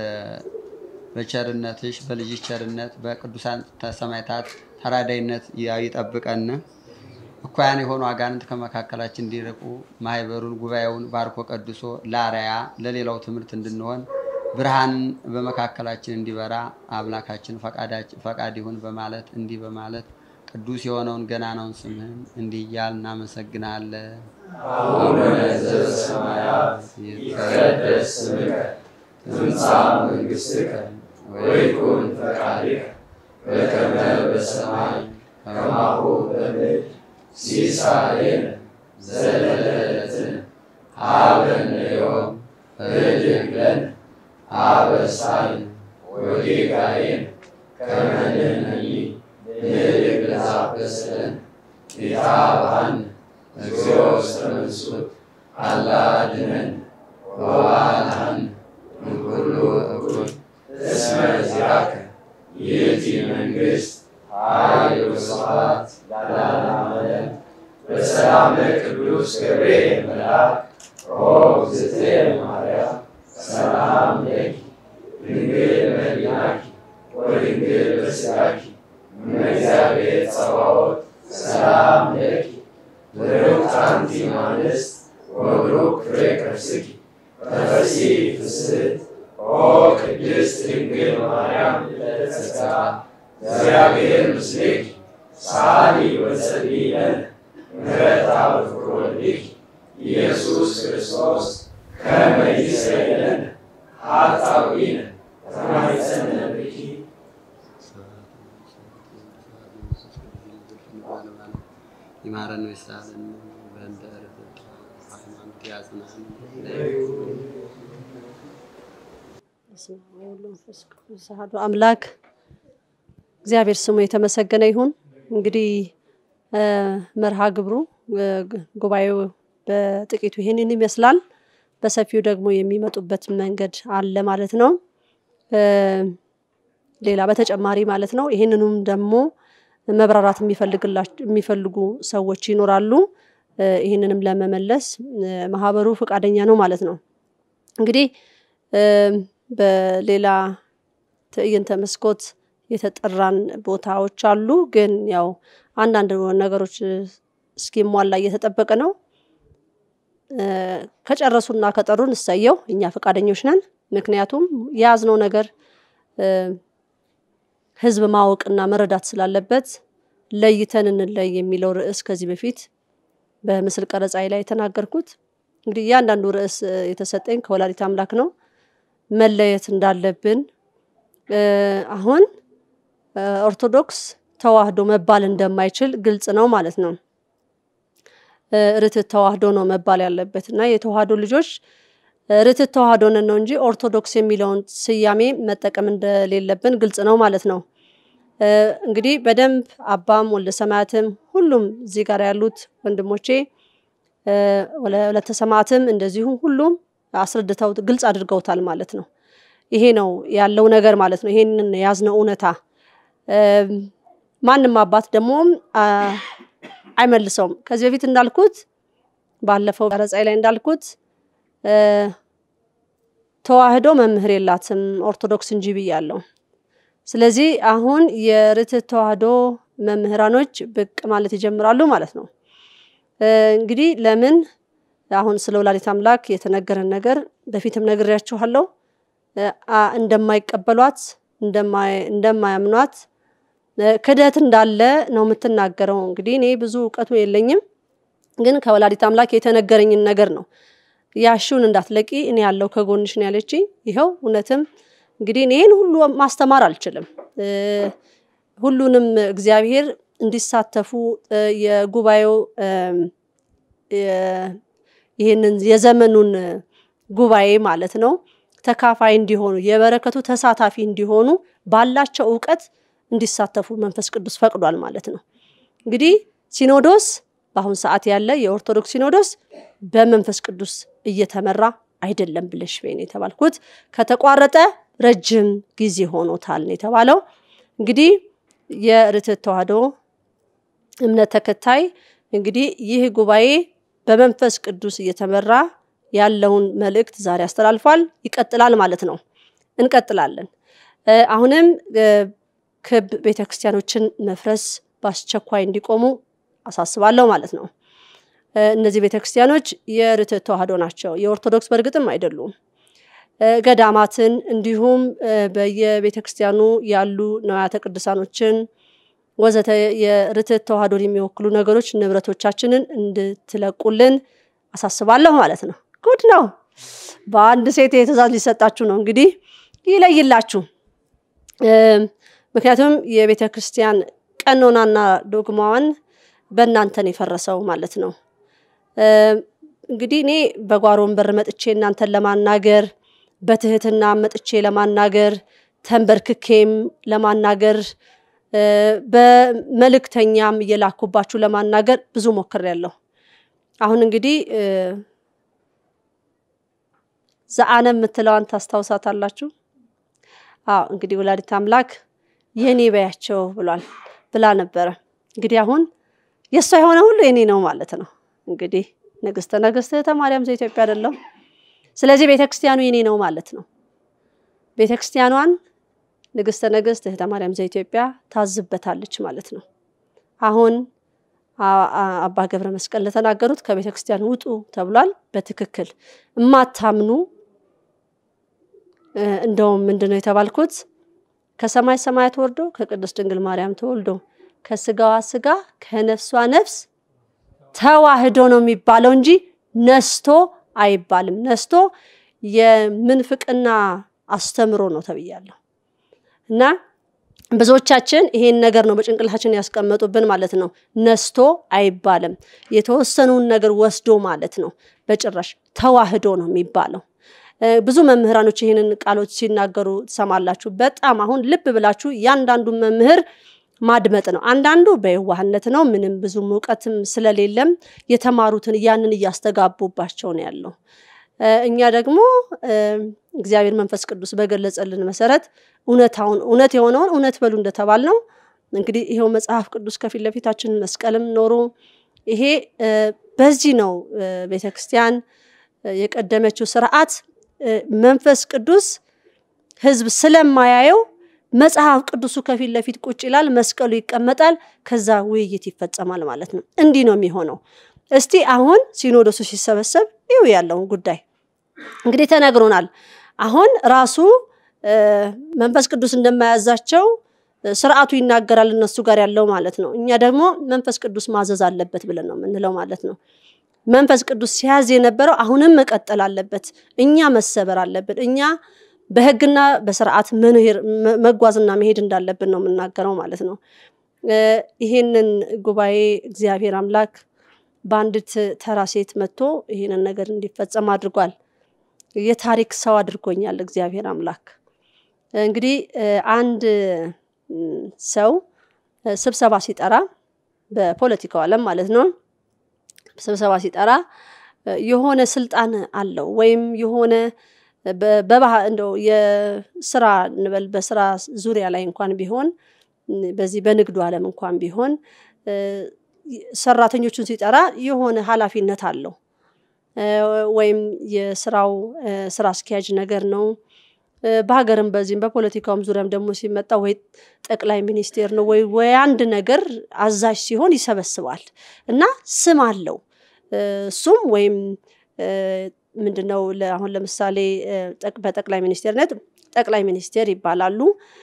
በቸርነትሽ በልጅሽ ቸርነት በቅዱሳን ሰማዕታት ተራዳይነት ይጠብቀን። እኩያን የሆኑ አጋንንት ከመካከላችን እንዲርቁ ማህበሩን ጉባኤውን ባርኮ ቀድሶ ለአርአያ ለሌላው ትምህርት እንድንሆን ብርሃን በመካከላችን እንዲበራ አምላካችን ፈቃድ ይሁን በማለት እንዲህ በማለት ቅዱስ የሆነውን ገናናውን ስምህን እንዲህ እያል እናመሰግናለን። አቡነ ዘበሰማያት ይትቀደስ ስምከ ትምጻእ መንግሥትከ ወይኩን ፈቃድከ በከመ በሰማይ ከማሁ በምድር ሲሳየነ ዘለለዕለትነ ሀበነ ዮም ህድግ ለነ አበሳይነ ወጌጋየነ ከመ ንሕነኒ ንህድግ ለዘአበሰለነ ኢታብአነ እግዚኦ ውስተ መንሱት አላ አድኅነነ ወባልሐነ እምኩሉ እኩይ እስመ ዚአከ ይእቲ መንግሥት ኃይል ወስብሐት ለዓለመ ዓለም በሰላመ ቅዱስ ገብርኤል መልአክ ኦ እግዝእትየ ማርያም ሰላም ለኪ ድንግል በኅሊናኪ ወድንግል በሥጋኪ እመ እግዚአብሔር ጸባኦት ሰላም ለኪ ብሩክት አንቲ እምአንስት ወብሩክ ፍሬ ከርሥኪ ተፈሥሒ ፍስሕት ኦ ቅድስት ድንግል ማርያም ለተጸጋ እግዚአብሔር ምስሌኪ ሰአሊ ወጸልዪ ለነ ምሕረተ ወፍቅር ወልድኪ ኢየሱስ ክርስቶስ ከመ ይስረይ ለነ ኃጣውኢነ ተማኅፀነ ብኪ ይማረን ወይሳለን በእንተ ርትዕ ሃይማኖት ያጽናን። በስመ አብ ወወልድ ወመንፈስ ቅዱስ አሐዱ አምላክ እግዚአብሔር ስሙ የተመሰገነ ይሁን። እንግዲህ መርሃ ግብሩ ጉባኤው በጥቂቱ ይህንን ይመስላል። በሰፊው ደግሞ የሚመጡበት መንገድ አለ ማለት ነው። ሌላ በተጨማሪ ማለት ነው። ይህንኑም ደግሞ መብራራት የሚፈልጉ ሰዎች ይኖራሉ። ይህንንም ለመመለስ ማህበሩ ፈቃደኛ ነው ማለት ነው። እንግዲህ በሌላ ትዕይንተ መስኮት የተጠራን ቦታዎች አሉ። ግን ያው አንዳንድ ነገሮች እስኪሟላ እየተጠበቀ ነው። ከጨረሱና ከጠሩን እሰየው፣ እኛ ፈቃደኞች ነን። ምክንያቱም የያዝነው ነገር ህዝብ ማወቅና መረዳት ስላለበት ለይተን እንለይ የሚለው ርዕስ ከዚህ በፊት በምስል ቀረጻዬ ላይ የተናገርኩት እንግዲህ እያንዳንዱ ርዕስ የተሰጠኝ ከወላዲት አምላክ ነው። መለየት እንዳለብን አሁን ኦርቶዶክስ ተዋህዶ መባል እንደማይችል ግልጽ ነው ማለት ነው። ርትዕ ተዋህዶ ነው መባል ያለበት እና የተዋህዶ ልጆች ርትዕ ተዋህዶ ነን ነው እንጂ ኦርቶዶክስ የሚለውን ስያሜ መጠቀም እንደሌለብን ግልጽ ነው ማለት ነው። እንግዲህ በደንብ አባም ወልደ ሰማያትም ሁሉም እዚህ ጋር ያሉት ወንድሞቼ ወለተ ሰማዕትም እንደዚሁ ሁሉም አስረድተው ግልጽ አድርገውታል ማለት ነው። ይሄ ነው ያለው ነገር ማለት ነው። ይሄንን የያዝነው እውነታ ማንም አባት ደግሞ አይመልሰውም። ከዚህ በፊት እንዳልኩት ባለፈው ቀረጻ ላይ እንዳልኩት ተዋህዶ መምህር የላትም ኦርቶዶክስ እንጂ ብያለሁ። ስለዚህ አሁን የርትዕ ተዋህዶ መምህራኖች ብቅ ማለት ይጀምራሉ ማለት ነው። እንግዲህ ለምን አሁን ስለ ወላዲት አምላክ የተነገረን ነገር በፊትም ነግሬያችኋለሁ። እንደማይቀበሏት እንደማያምኗት ክደት እንዳለ ነው የምትናገረው። እንግዲህ እኔ ብዙ እውቀቱ የለኝም፣ ግን ከወላዲት አምላክ የተነገረኝን ነገር ነው። ያሽውን እንዳትለቂ እኔ ያለው ከጎንሽ ነው ያለችኝ። ይኸው እውነትም እንግዲህ እኔ ይህን ሁሉ ማስተማር አልችልም። ሁሉንም እግዚአብሔር እንዲሳተፉ እ፣ የጉባኤው እም፣ የ- ይህንን የዘመኑን ጉባኤ ማለት ነው ተካፋይ እንዲሆኑ የበረከቱ ተሳታፊ እንዲሆኑ ባላቸው እውቀት እንዲሳተፉ መንፈስ ቅዱስ ፈቅዷል ማለት ነው። እንግዲህ ሲኖዶስ በአሁን ሰዓት ያለ የኦርቶዶክስ ሲኖዶስ በመንፈስ ቅዱስ እየተመራ አይደለም ብለሽ በይ ነው የተባልኩት። ከተቋረጠ ረጅም ጊዜ ሆኖታል ነው የተባለው። እንግዲህ የርትዕት ተዋሕዶ እምነት ተከታይ እንግዲህ ይህ ጉባኤ በመንፈስ ቅዱስ እየተመራ ያለውን መልእክት ዛሬ አስተላልፏል። ይቀጥላል ማለት ነው። እንቀጥላለን። እ፣ አሁንም እ፣ ክብ ቤተክርስቲያኖችን መፍረስ በአስቸኳይ እንዲቆሙ አሳስባለሁ ማለት ነው። እ፣ እነዚህ ቤተክርስቲያኖች የርትዕት ተዋሕዶ ናቸው። የኦርቶዶክስ በእርግጥም አይደሉም። እ፣ ገዳማትን እንዲሁም እ፣ በየቤተክርስቲያኑ ያሉ ንዋያተ ቅዱሳኖችን ወዘተ የርትዕት ተዋሕዶን የሚወክሉ ነገሮች ንብረቶቻችንን እንድትለቁልን አሳስባለሁ ማለት ነው። ጉድ ነው። በአንድ ሴት የትእዛዝ ሊሰጣችሁ ነው። እንግዲህ ይለይላችሁ። እም፣ ምክንያቱም የቤተ ክርስቲያን ቀኖናና ዶግማዋን በእናንተን የፈረሰው ማለት ነው። እም፣ እንግዲህ እኔ በጓሮ ወንበር መጥቼ እናንተን ለማናገር በትህትና መጥቼ ለማናገር ተንበርክኬም ለማናገር እ፣ በመልእክተኛም እየላኩባችሁ ለማናገር ብዙ ሞክሬያለሁ። አሁን እንግዲህ እ፣ ዘአነ የምትለዋን ታስታውሳታላችሁ? አዎ እንግዲህ ወላዲት አምላክ የኔ በያቸው ብሏል ብላ ነበረ። እንግዲህ አሁን የእሷ የሆነ ሁሉ የኔ ነው ማለት ነው። እንግዲህ ንግስተ ነገስት እህተ ማርያም ዘኢትዮጵያ አይደለም። ስለዚህ ቤተክርስቲያኑ የኔ ነው ማለት ነው። ቤተክርስቲያኗን ንግስተ ነገስት እህተ ማርያም ዘኢትዮጵያ ታዝበታለች ማለት ነው። አሁን አ- አ- አባ ገብረ መስቀል ለተናገሩት ከቤተ ክርስቲያን ውጡ ተብሏል። በትክክል እማታምኑ እ፣ እንደውም ምንድን ነው የተባልኩት? ከሰማይ ሰማያት ወርዶ ከቅድስት ድንግል ማርያም ተወልዶ ከስጋዋ ስጋ ከነፍሷ ነፍስ ተዋህዶ ነው የሚባለው እንጂ ነስቶ አይባልም። ነስቶ የምንፍቅና አስተምሮ ነው ተብያለሁ። እና ብዙዎቻችን ይሄን ነገር ነው በጭንቅላችን ያስቀመጡብን ማለት ነው። ነስቶ አይባልም። የተወሰኑን ነገር ወስዶ ማለት ነው። በጭራሽ ተዋህዶ ነው የሚባለው። እ፣ ብዙ መምህራኖች ይህንን ቃሎች ሲናገሩ ትሰማላችሁ። በጣም አሁን ልብ ብላችሁ እያንዳንዱን መምህር ማድመጥ ነው። አንዳንዱ በየዋህነት ነው፣ ምንም ብዙም እውቀትም ስለሌለም የተማሩትን ያንን እያስተጋቡባቸው ነው ያለው። እ፣ እኛ ደግሞ እ፣ እግዚአብሔር መንፈስ ቅዱስ በገለጸልን መሰረት እውነታውን እውነት የሆነውን እውነት በሉ እንደተባል ነው። እንግዲህ ይሄው መጽሐፍ ቅዱስ ከፊት ለፊታችን መስቀልም ኖሮ ይሄ እ፣ በዚህ ነው እ፣ ቤተክርስቲያን እ፣ የቀደመችው ስርዓት እ፣ መንፈስ ቅዱስ ህዝብ ስለማያየው መጽሐፍ ቅዱሱ ከፊት ለፊት ቁጭ ይላል፣ መስቀሉ ይቀመጣል፣ ከዛ ውይይት ይፈጸማል ማለት ነው። እንዲህ ነው የሚሆነው። እስቲ አሁን ሲኖዶሱ ሲሰበሰብ ይው ያለውን ጉዳይ እንግዲህ ተነግሮናል። አሁን ራሱ እ፣ መንፈስ ቅዱስ እንደማያዛቸው እ፣ ስርዓቱ ይናገራል እነሱ ጋር ያለው ማለት ነው። እኛ ደግሞ መንፈስ ቅዱስ ማዘዝ አለበት ብለን ነው የምንለው ማለት ነው። መንፈስ ቅዱስ ሲያዝ የነበረው አሁንም መቀጠል አለበት። እኛ መሰበር አለብን። እኛ በህግና በስርዓት መኖር መ- መጓዝና መሄድ እንዳለብን ነው የምናገረው ማለት ነው። እ፣ ይሄንን ጉባኤ እግዚአብሔር አምላክ በአንዲት ተራ ሴት መጥቶ ይሄንን ነገር እንዲፈጸም አድርጓል። የታሪክ ሰው አድርጎኛል እግዚአብሔር አምላክ። እንግዲህ እ፣ አንድ ም፣ ሰው እ፣ ስብሰባ ሲጠራ በፖለቲካው ዓለም ማለት ነው ስብሰባ ሲጠራ እ፣ የሆነ ስልጣን አለው ወይም የሆነ በ- በባህ እንደው የስራ እንበል በስራ ዙሪያ ላይ እንኳን ቢሆን ም፣ በዚህ በንግዱ ዓለም እንኳን ቢሆን እ፣ ሰራተኞቹን ሲጠራ የሆነ ኃላፊነት አለው እ፣ ወይም የስራው እ፣ ስራ አስኪያጅ ነገር ነው። እ፣ በሀገርም በዚህም በፖለቲካውም ዙሪያም ደግሞ ሲመጣ ወይ ጠቅላይ ሚኒስቴር ነው ወይ ወይ አንድ ነገር አዛዥ ሲሆን ይሰበስባል እና ስም አለው። እ፣ እሱም ወይም እ፣ ምንድነው ለ- አሁን ለምሳሌ እ፣ ጠቅ- በጠቅላይ ሚኒስቴርነት ጠቅላይ ሚኒስቴር ይባላሉ።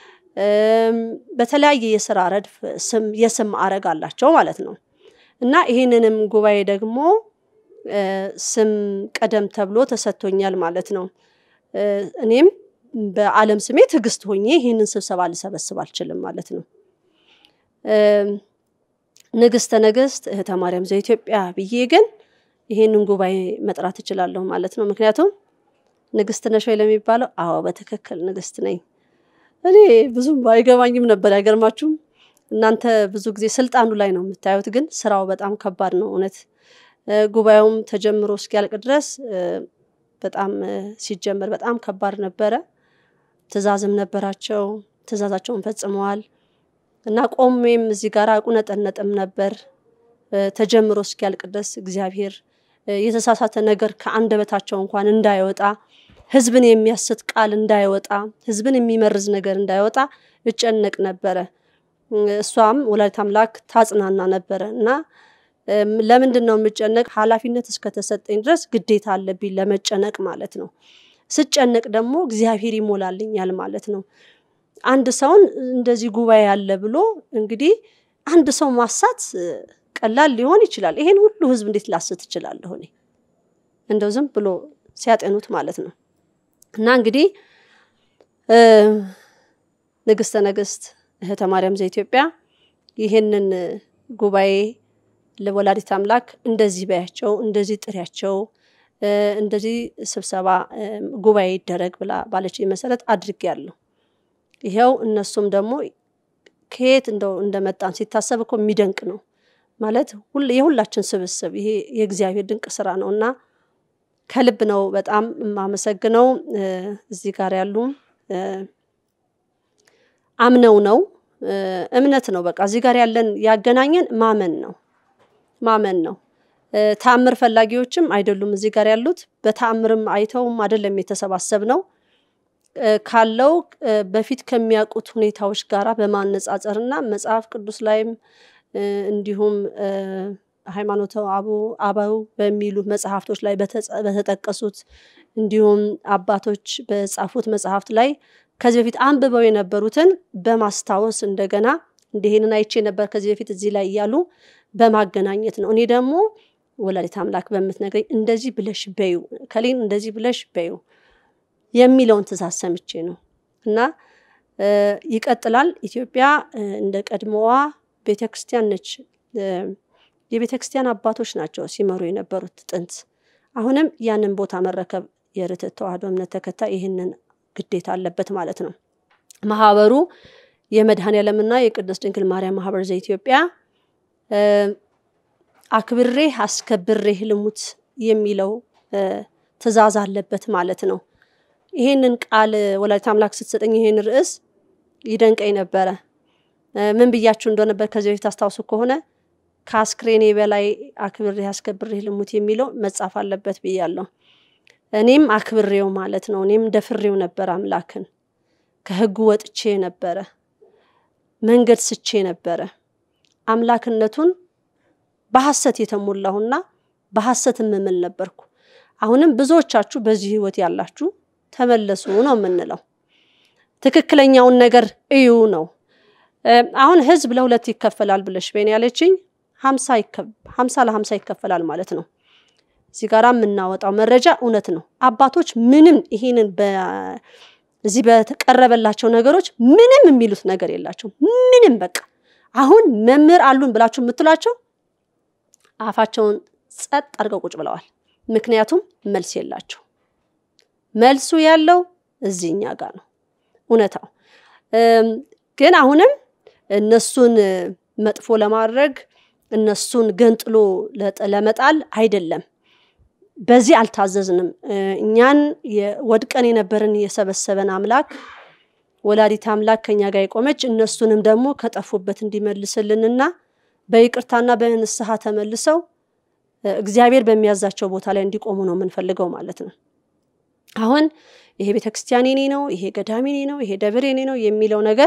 እም፣ በተለያየ የስራ ረድፍ ስም የስም ማዕረግ አላቸው ማለት ነው እና ይህንንም ጉባኤ ደግሞ እ፣ ስም ቀደም ተብሎ ተሰጥቶኛል ማለት ነው። እ፣ እኔም በዓለም ስሜ ትዕግስት ሆኜ ይህንን ስብሰባ ልሰበስብ አልችልም ማለት ነው። እም፣ ንግስተ ነገስት እህተ ማርያም ዘኢትዮጵያ ብዬ ግን ይሄንን ጉባኤ መጥራት እችላለሁ ማለት ነው። ምክንያቱም ንግስት ነሽ ወይ ለሚባለው፣ አዎ በትክክል ንግስት ነኝ። እኔ ብዙም አይገባኝም ነበር። አይገርማችሁም? እናንተ ብዙ ጊዜ ስልጣኑ ላይ ነው የምታዩት፣ ግን ስራው በጣም ከባድ ነው እውነት። ጉባኤውም ተጀምሮ እስኪያልቅ ድረስ በጣም ሲጀመር በጣም ከባድ ነበረ። ትእዛዝም ነበራቸው፣ ትእዛዛቸውን ፈጽመዋል እና ቆሜም እዚህ ጋር አቁነጠነጥም ነበር። ተጀምሮ እስኪያልቅ ድረስ እግዚአብሔር የተሳሳተ ነገር ከአንደበታቸው እንኳን እንዳይወጣ ህዝብን የሚያስት ቃል እንዳይወጣ ህዝብን የሚመርዝ ነገር እንዳይወጣ እጨነቅ ነበረ። እሷም ወላዲተ አምላክ ታጽናና ነበረ እና ለምንድን ነው የምጨነቅ? ኃላፊነት እስከተሰጠኝ ድረስ ግዴታ አለብኝ ለመጨነቅ ማለት ነው። ስጨነቅ ደግሞ እግዚአብሔር ይሞላልኛል ማለት ነው። አንድ ሰውን እንደዚህ ጉባኤ አለ ብሎ እንግዲህ አንድ ሰው ማሳት ቀላል ሊሆን ይችላል። ይሄን ሁሉ ህዝብ እንዴት ላስት እችላለሁ እኔ? እንደው ዝም ብሎ ሲያጤኑት ማለት ነው። እና እንግዲህ ንግስተ ነገስት እህተ ማርያም ዘኢትዮጵያ ይህንን ጉባኤ ለወላዲት አምላክ እንደዚህ በያቸው፣ እንደዚህ ጥሪያቸው፣ እንደዚህ ስብሰባ ጉባኤ ይደረግ ብላ ባለችኝ መሰረት አድርጌያለሁ። ይኸው እነሱም ደግሞ ከየት እንደው እንደመጣን ሲታሰብ እኮ የሚደንቅ ነው ማለት የሁላችን ስብስብ ይሄ የእግዚአብሔር ድንቅ ስራ ነው እና ከልብ ነው በጣም የማመሰግነው። እዚህ ጋር ያሉ አምነው ነው እምነት ነው። በቃ እዚህ ጋር ያለን ያገናኘን ማመን ነው ማመን ነው። ተአምር ፈላጊዎችም አይደሉም እዚህ ጋር ያሉት። በተአምርም አይተውም አይደለም የተሰባሰብ ነው ካለው በፊት ከሚያውቁት ሁኔታዎች ጋራ በማነጻጸር እና መጽሐፍ ቅዱስ ላይም እንዲሁም ሃይማኖተ አበው በሚሉ መጽሐፍቶች ላይ በተጠቀሱት እንዲሁም አባቶች በጻፉት መጽሐፍት ላይ ከዚህ በፊት አንብበው የነበሩትን በማስታወስ እንደገና እንዲህንን አይቼ ነበር ከዚህ በፊት እዚህ ላይ እያሉ በማገናኘት ነው። እኔ ደግሞ ወላዲት አምላክ በምትነግረኝ እንደዚህ ብለሽ በዩ ከሌን እንደዚህ ብለሽ በዩ የሚለውን ትእዛዝ ሰምቼ ነው እና ይቀጥላል። ኢትዮጵያ እንደ ቀድሞዋ ቤተ ክርስቲያን ነች። የቤተ ክርስቲያን አባቶች ናቸው ሲመሩ የነበሩት ጥንት። አሁንም ያንን ቦታ መረከብ የርትዕት ተዋሕዶ እምነት ተከታይ ይህንን ግዴታ አለበት ማለት ነው። ማህበሩ የመድኃኔዓለምና የቅድስት ድንግል ማርያም ማህበር ዘኢትዮጵያ አክብሬ አስከብሬ ልሙት የሚለው ትእዛዝ አለበት ማለት ነው። ይሄንን ቃል ወላዲተ አምላክ ስትሰጠኝ ይሄን ርዕስ ይደንቀኝ ነበረ። ምን ብያችሁ እንደነበር ከዚህ በፊት አስታውሱ ከሆነ ከአስክሬኔ በላይ አክብሬ አስከብሬ ልሙት የሚለው መጻፍ አለበት ብያለሁ። እኔም አክብሬው ማለት ነው። እኔም ደፍሬው ነበር አምላክን ከህጉ ወጥቼ ነበረ፣ መንገድ ስቼ ነበረ። አምላክነቱን በሐሰት የተሞላሁና በሐሰት የምምል ነበርኩ። አሁንም ብዙዎቻችሁ በዚህ ህይወት ያላችሁ ተመለሱ ነው የምንለው። ትክክለኛውን ነገር እዩ ነው። አሁን ህዝብ ለሁለት ይከፈላል ብለሽ በኔ ያለችኝ ሀምሳ ለሀምሳ ይከፈላል ማለት ነው። እዚህ ጋር የምናወጣው መረጃ እውነት ነው። አባቶች ምንም ይሄንን እዚህ በተቀረበላቸው ነገሮች ምንም የሚሉት ነገር የላቸውም። ምንም በቃ አሁን መምህር አሉን ብላችሁ የምትሏቸው አፋቸውን ጸጥ አድርገው ቁጭ ብለዋል። ምክንያቱም መልስ የላቸው። መልሱ ያለው እዚህኛ ጋር ነው እውነታው። ግን አሁንም እነሱን መጥፎ ለማድረግ እነሱን ገንጥሎ ለመጣል አይደለም። በዚህ አልታዘዝንም። እኛን ወድቀን የነበርን የሰበሰበን አምላክ ወላዲት አምላክ ከኛ ጋር የቆመች እነሱንም ደግሞ ከጠፉበት እንዲመልስልንና በይቅርታና በንስሐ ተመልሰው እግዚአብሔር በሚያዛቸው ቦታ ላይ እንዲቆሙ ነው የምንፈልገው ማለት ነው። አሁን ይሄ ቤተክርስቲያን የኔ ነው፣ ይሄ ገዳም የኔ ነው፣ ይሄ ደብር የኔ ነው የሚለው ነገር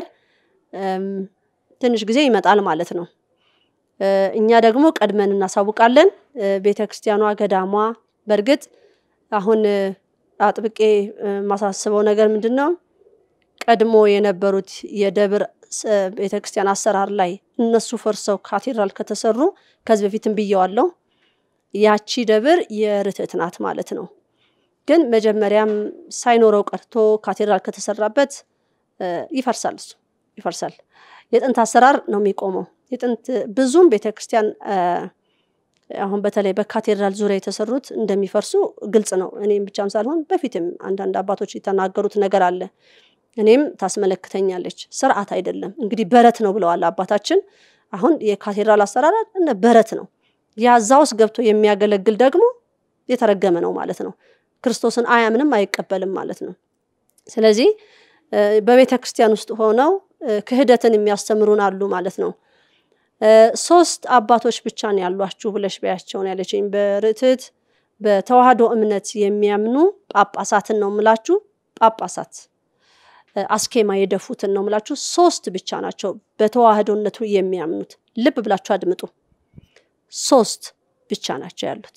ትንሽ ጊዜ ይመጣል ማለት ነው። እኛ ደግሞ ቀድመን እናሳውቃለን። ቤተክርስቲያኗ ገዳሟ በእርግጥ አሁን አጥብቄ የማሳስበው ነገር ምንድን ነው? ቀድሞ የነበሩት የደብር ቤተክርስቲያን አሰራር ላይ እነሱ ፈርሰው ካቴድራል ከተሰሩ ከዚህ በፊትም ብየዋለሁ። ያቺ ደብር የርትዕት ናት ማለት ነው። ግን መጀመሪያም ሳይኖረው ቀርቶ ካቴድራል ከተሰራበት ይፈርሳል። እሱ ይፈርሳል። የጥንት አሰራር ነው የሚቆመው። የጥንት ብዙም ቤተክርስቲያን አ፣ አሁን በተለይ በካቴድራል ዙሪያ የተሰሩት እንደሚፈርሱ ግልጽ ነው። እኔም ብቻም ሳልሆን በፊትም አንዳንድ አባቶች የተናገሩት ነገር አለ። እኔም ታስመለክተኛለች። ስርዓት አይደለም እንግዲህ በረት ነው ብለዋል አባታችን። አሁን የካቴድራል አሰራር እነ በረት ነው። ያዛ ውስጥ ገብቶ የሚያገለግል ደግሞ የተረገመ ነው ማለት ነው። ክርስቶስን አያምንም አይቀበልም ማለት ነው። ስለዚህ እ፣ በቤተ ክርስቲያን ውስጥ ሆነው እ፣ ክህደትን የሚያስተምሩን አሉ ማለት ነው። እ፣ ሶስት አባቶች ብቻ ነው ያሏችሁ ብለሽ በያቸው ነው ያለችኝ። በርትዕት በተዋህዶ እምነት የሚያምኑ ጳጳሳትን ነው ምላችሁ። ጳጳሳት እ፣ አስኬማ የደፉትን ነው ምላችሁ። ሶስት ብቻ ናቸው በተዋህዶነቱ የሚያምኑት። ልብ ብላችሁ አድምጡ። ሶስት ብቻ ናቸው ያሉት።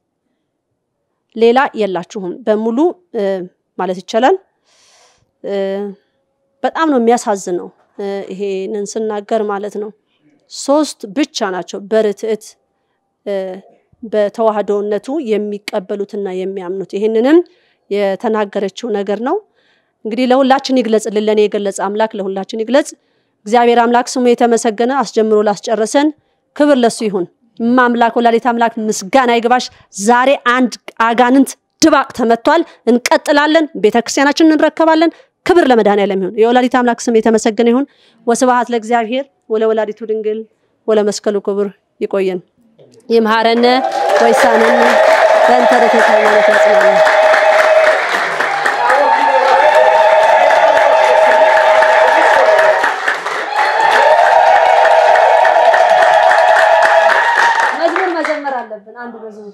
ሌላ የላችሁም በሙሉ እ፣ ማለት ይቻላል። እ፣ በጣም ነው የሚያሳዝነው እ፣ ይሄንን ስናገር ማለት ነው። ሶስት ብቻ ናቸው በርትዕት እ፣ በተዋህዶነቱ የሚቀበሉትና የሚያምኑት። ይህንንም የተናገረችው ነገር ነው። እንግዲህ ለሁላችን ይግለጽልን። ለእኔ የገለጸ አምላክ ለሁላችን ይግለጽ። እግዚአብሔር አምላክ ስሙ የተመሰገነ አስጀምሮ ላስጨረሰን ክብር ለሱ ይሁን። ማምላክ ወላዲት አምላክ ምስጋና ይግባሽ። ዛሬ አንድ አጋንንት ድባቅ ተመቷል። እንቀጥላለን። ቤተክርስቲያናችንን እንረከባለን። ክብር ለመድኃኔዓለም ይሁን። የወላዲት አምላክ ስም የተመሰገነ ይሁን። ወስብሐት ለእግዚአብሔር ወለወላዲቱ ድንግል ወለመስቀሉ ክቡር። ይቆየን። ይምሃረነ ወይሳነነ በእንተ ርትዕት ሃይማኖት ያጽናነ መዝሙር መዘመር አለብን። አንድ መዝሙር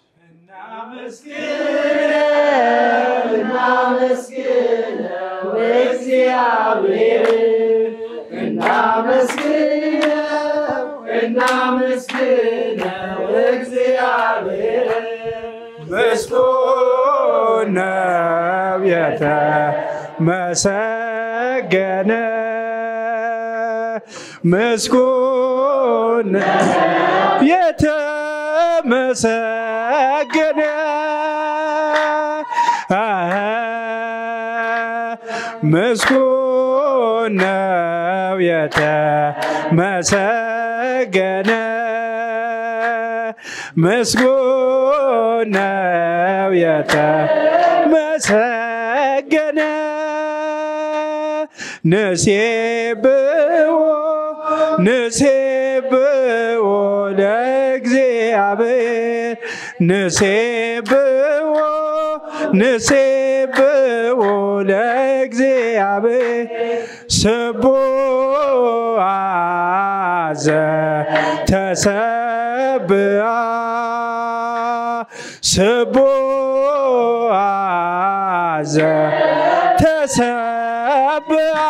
ምስጉን ነው የተመሰገነ ምስጉን ነው የተመሰገነ አሀ፣ ምስጉን ነው የተመሰገነ ምስጉን ነው የተመሰገነ ንሴብዎ ንሴብዎ ለእግዚአብሔር ንሴብዎ ንሴብዎ ለእግዚአብሔር ስቡአ ዘተሰብአ ስቡአ ዘተሰብአ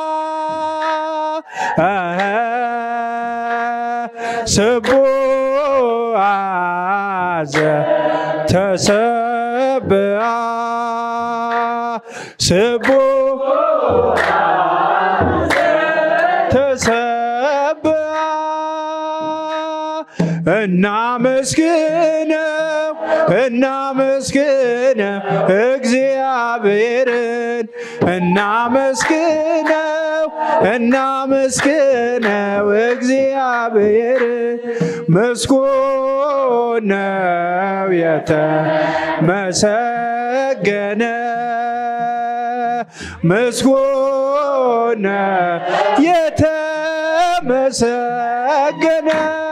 አሀ፣ ስቡአ ዘተሰብአ ስቡአ ተሰብአ እናመስግነው እናመስግነው እግዚአብሔርን እናመስግነው እናመስግነው እግዚአብሔርን ምስጉን ነው የተመሰገነ ምስጉን ነው የተመሰገነ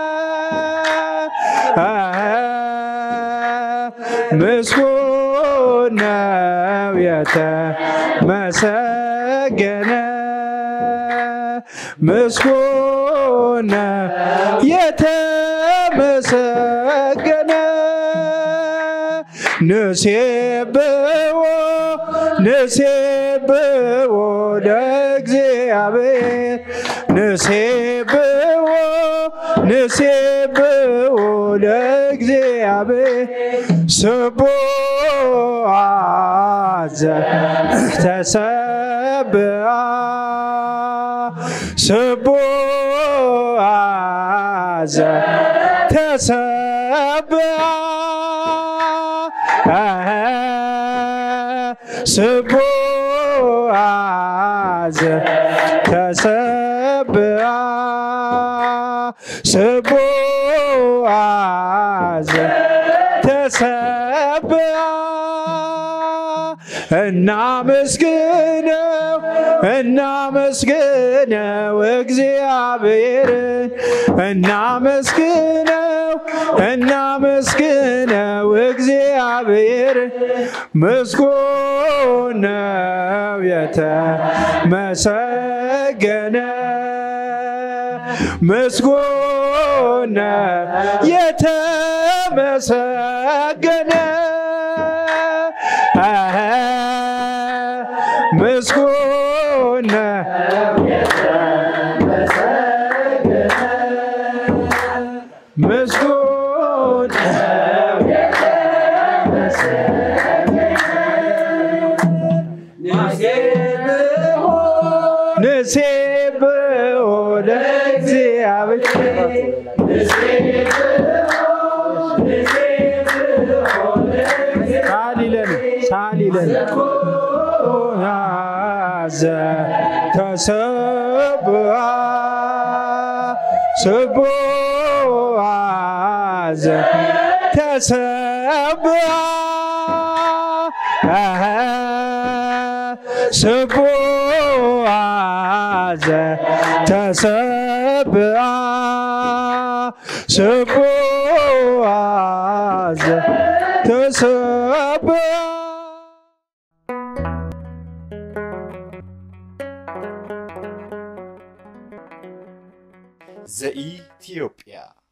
አሀ፣ ምስጉን ነው የተመሰገነ ምስጉን ነው የተመሰገነ ንሴብዎ ንሴብዎ ለእግዚአብሔር ንሴብዎ ንሴብዎ ለእግዚአብሔር ስቡአ ዘተሰብአ ስቡአ ዘተሰብአ አሀ፣ ስቡአ ዘተሰብአ ተሰብአ እናመስግነው እናመስግነው እግዚአብሔርን እናመስግነው እናመስግነው እግዚአብሔርን ምስጉን ነው የተመሰገነ ምስጉን ነው የተመሰገነ አሀ፣ ምስጉን ነው ምስጉን ንሴብሖ ለእግዚአብሔር ሳሊለን ሳሊለን ያዘ ተሰብአ ስቡአ ዘ ተሰብአ አሀ፣ ስቡአ ዘ ተሰብአ ስቡአ ዘ ተሰብአ ዘኢትዮጵያ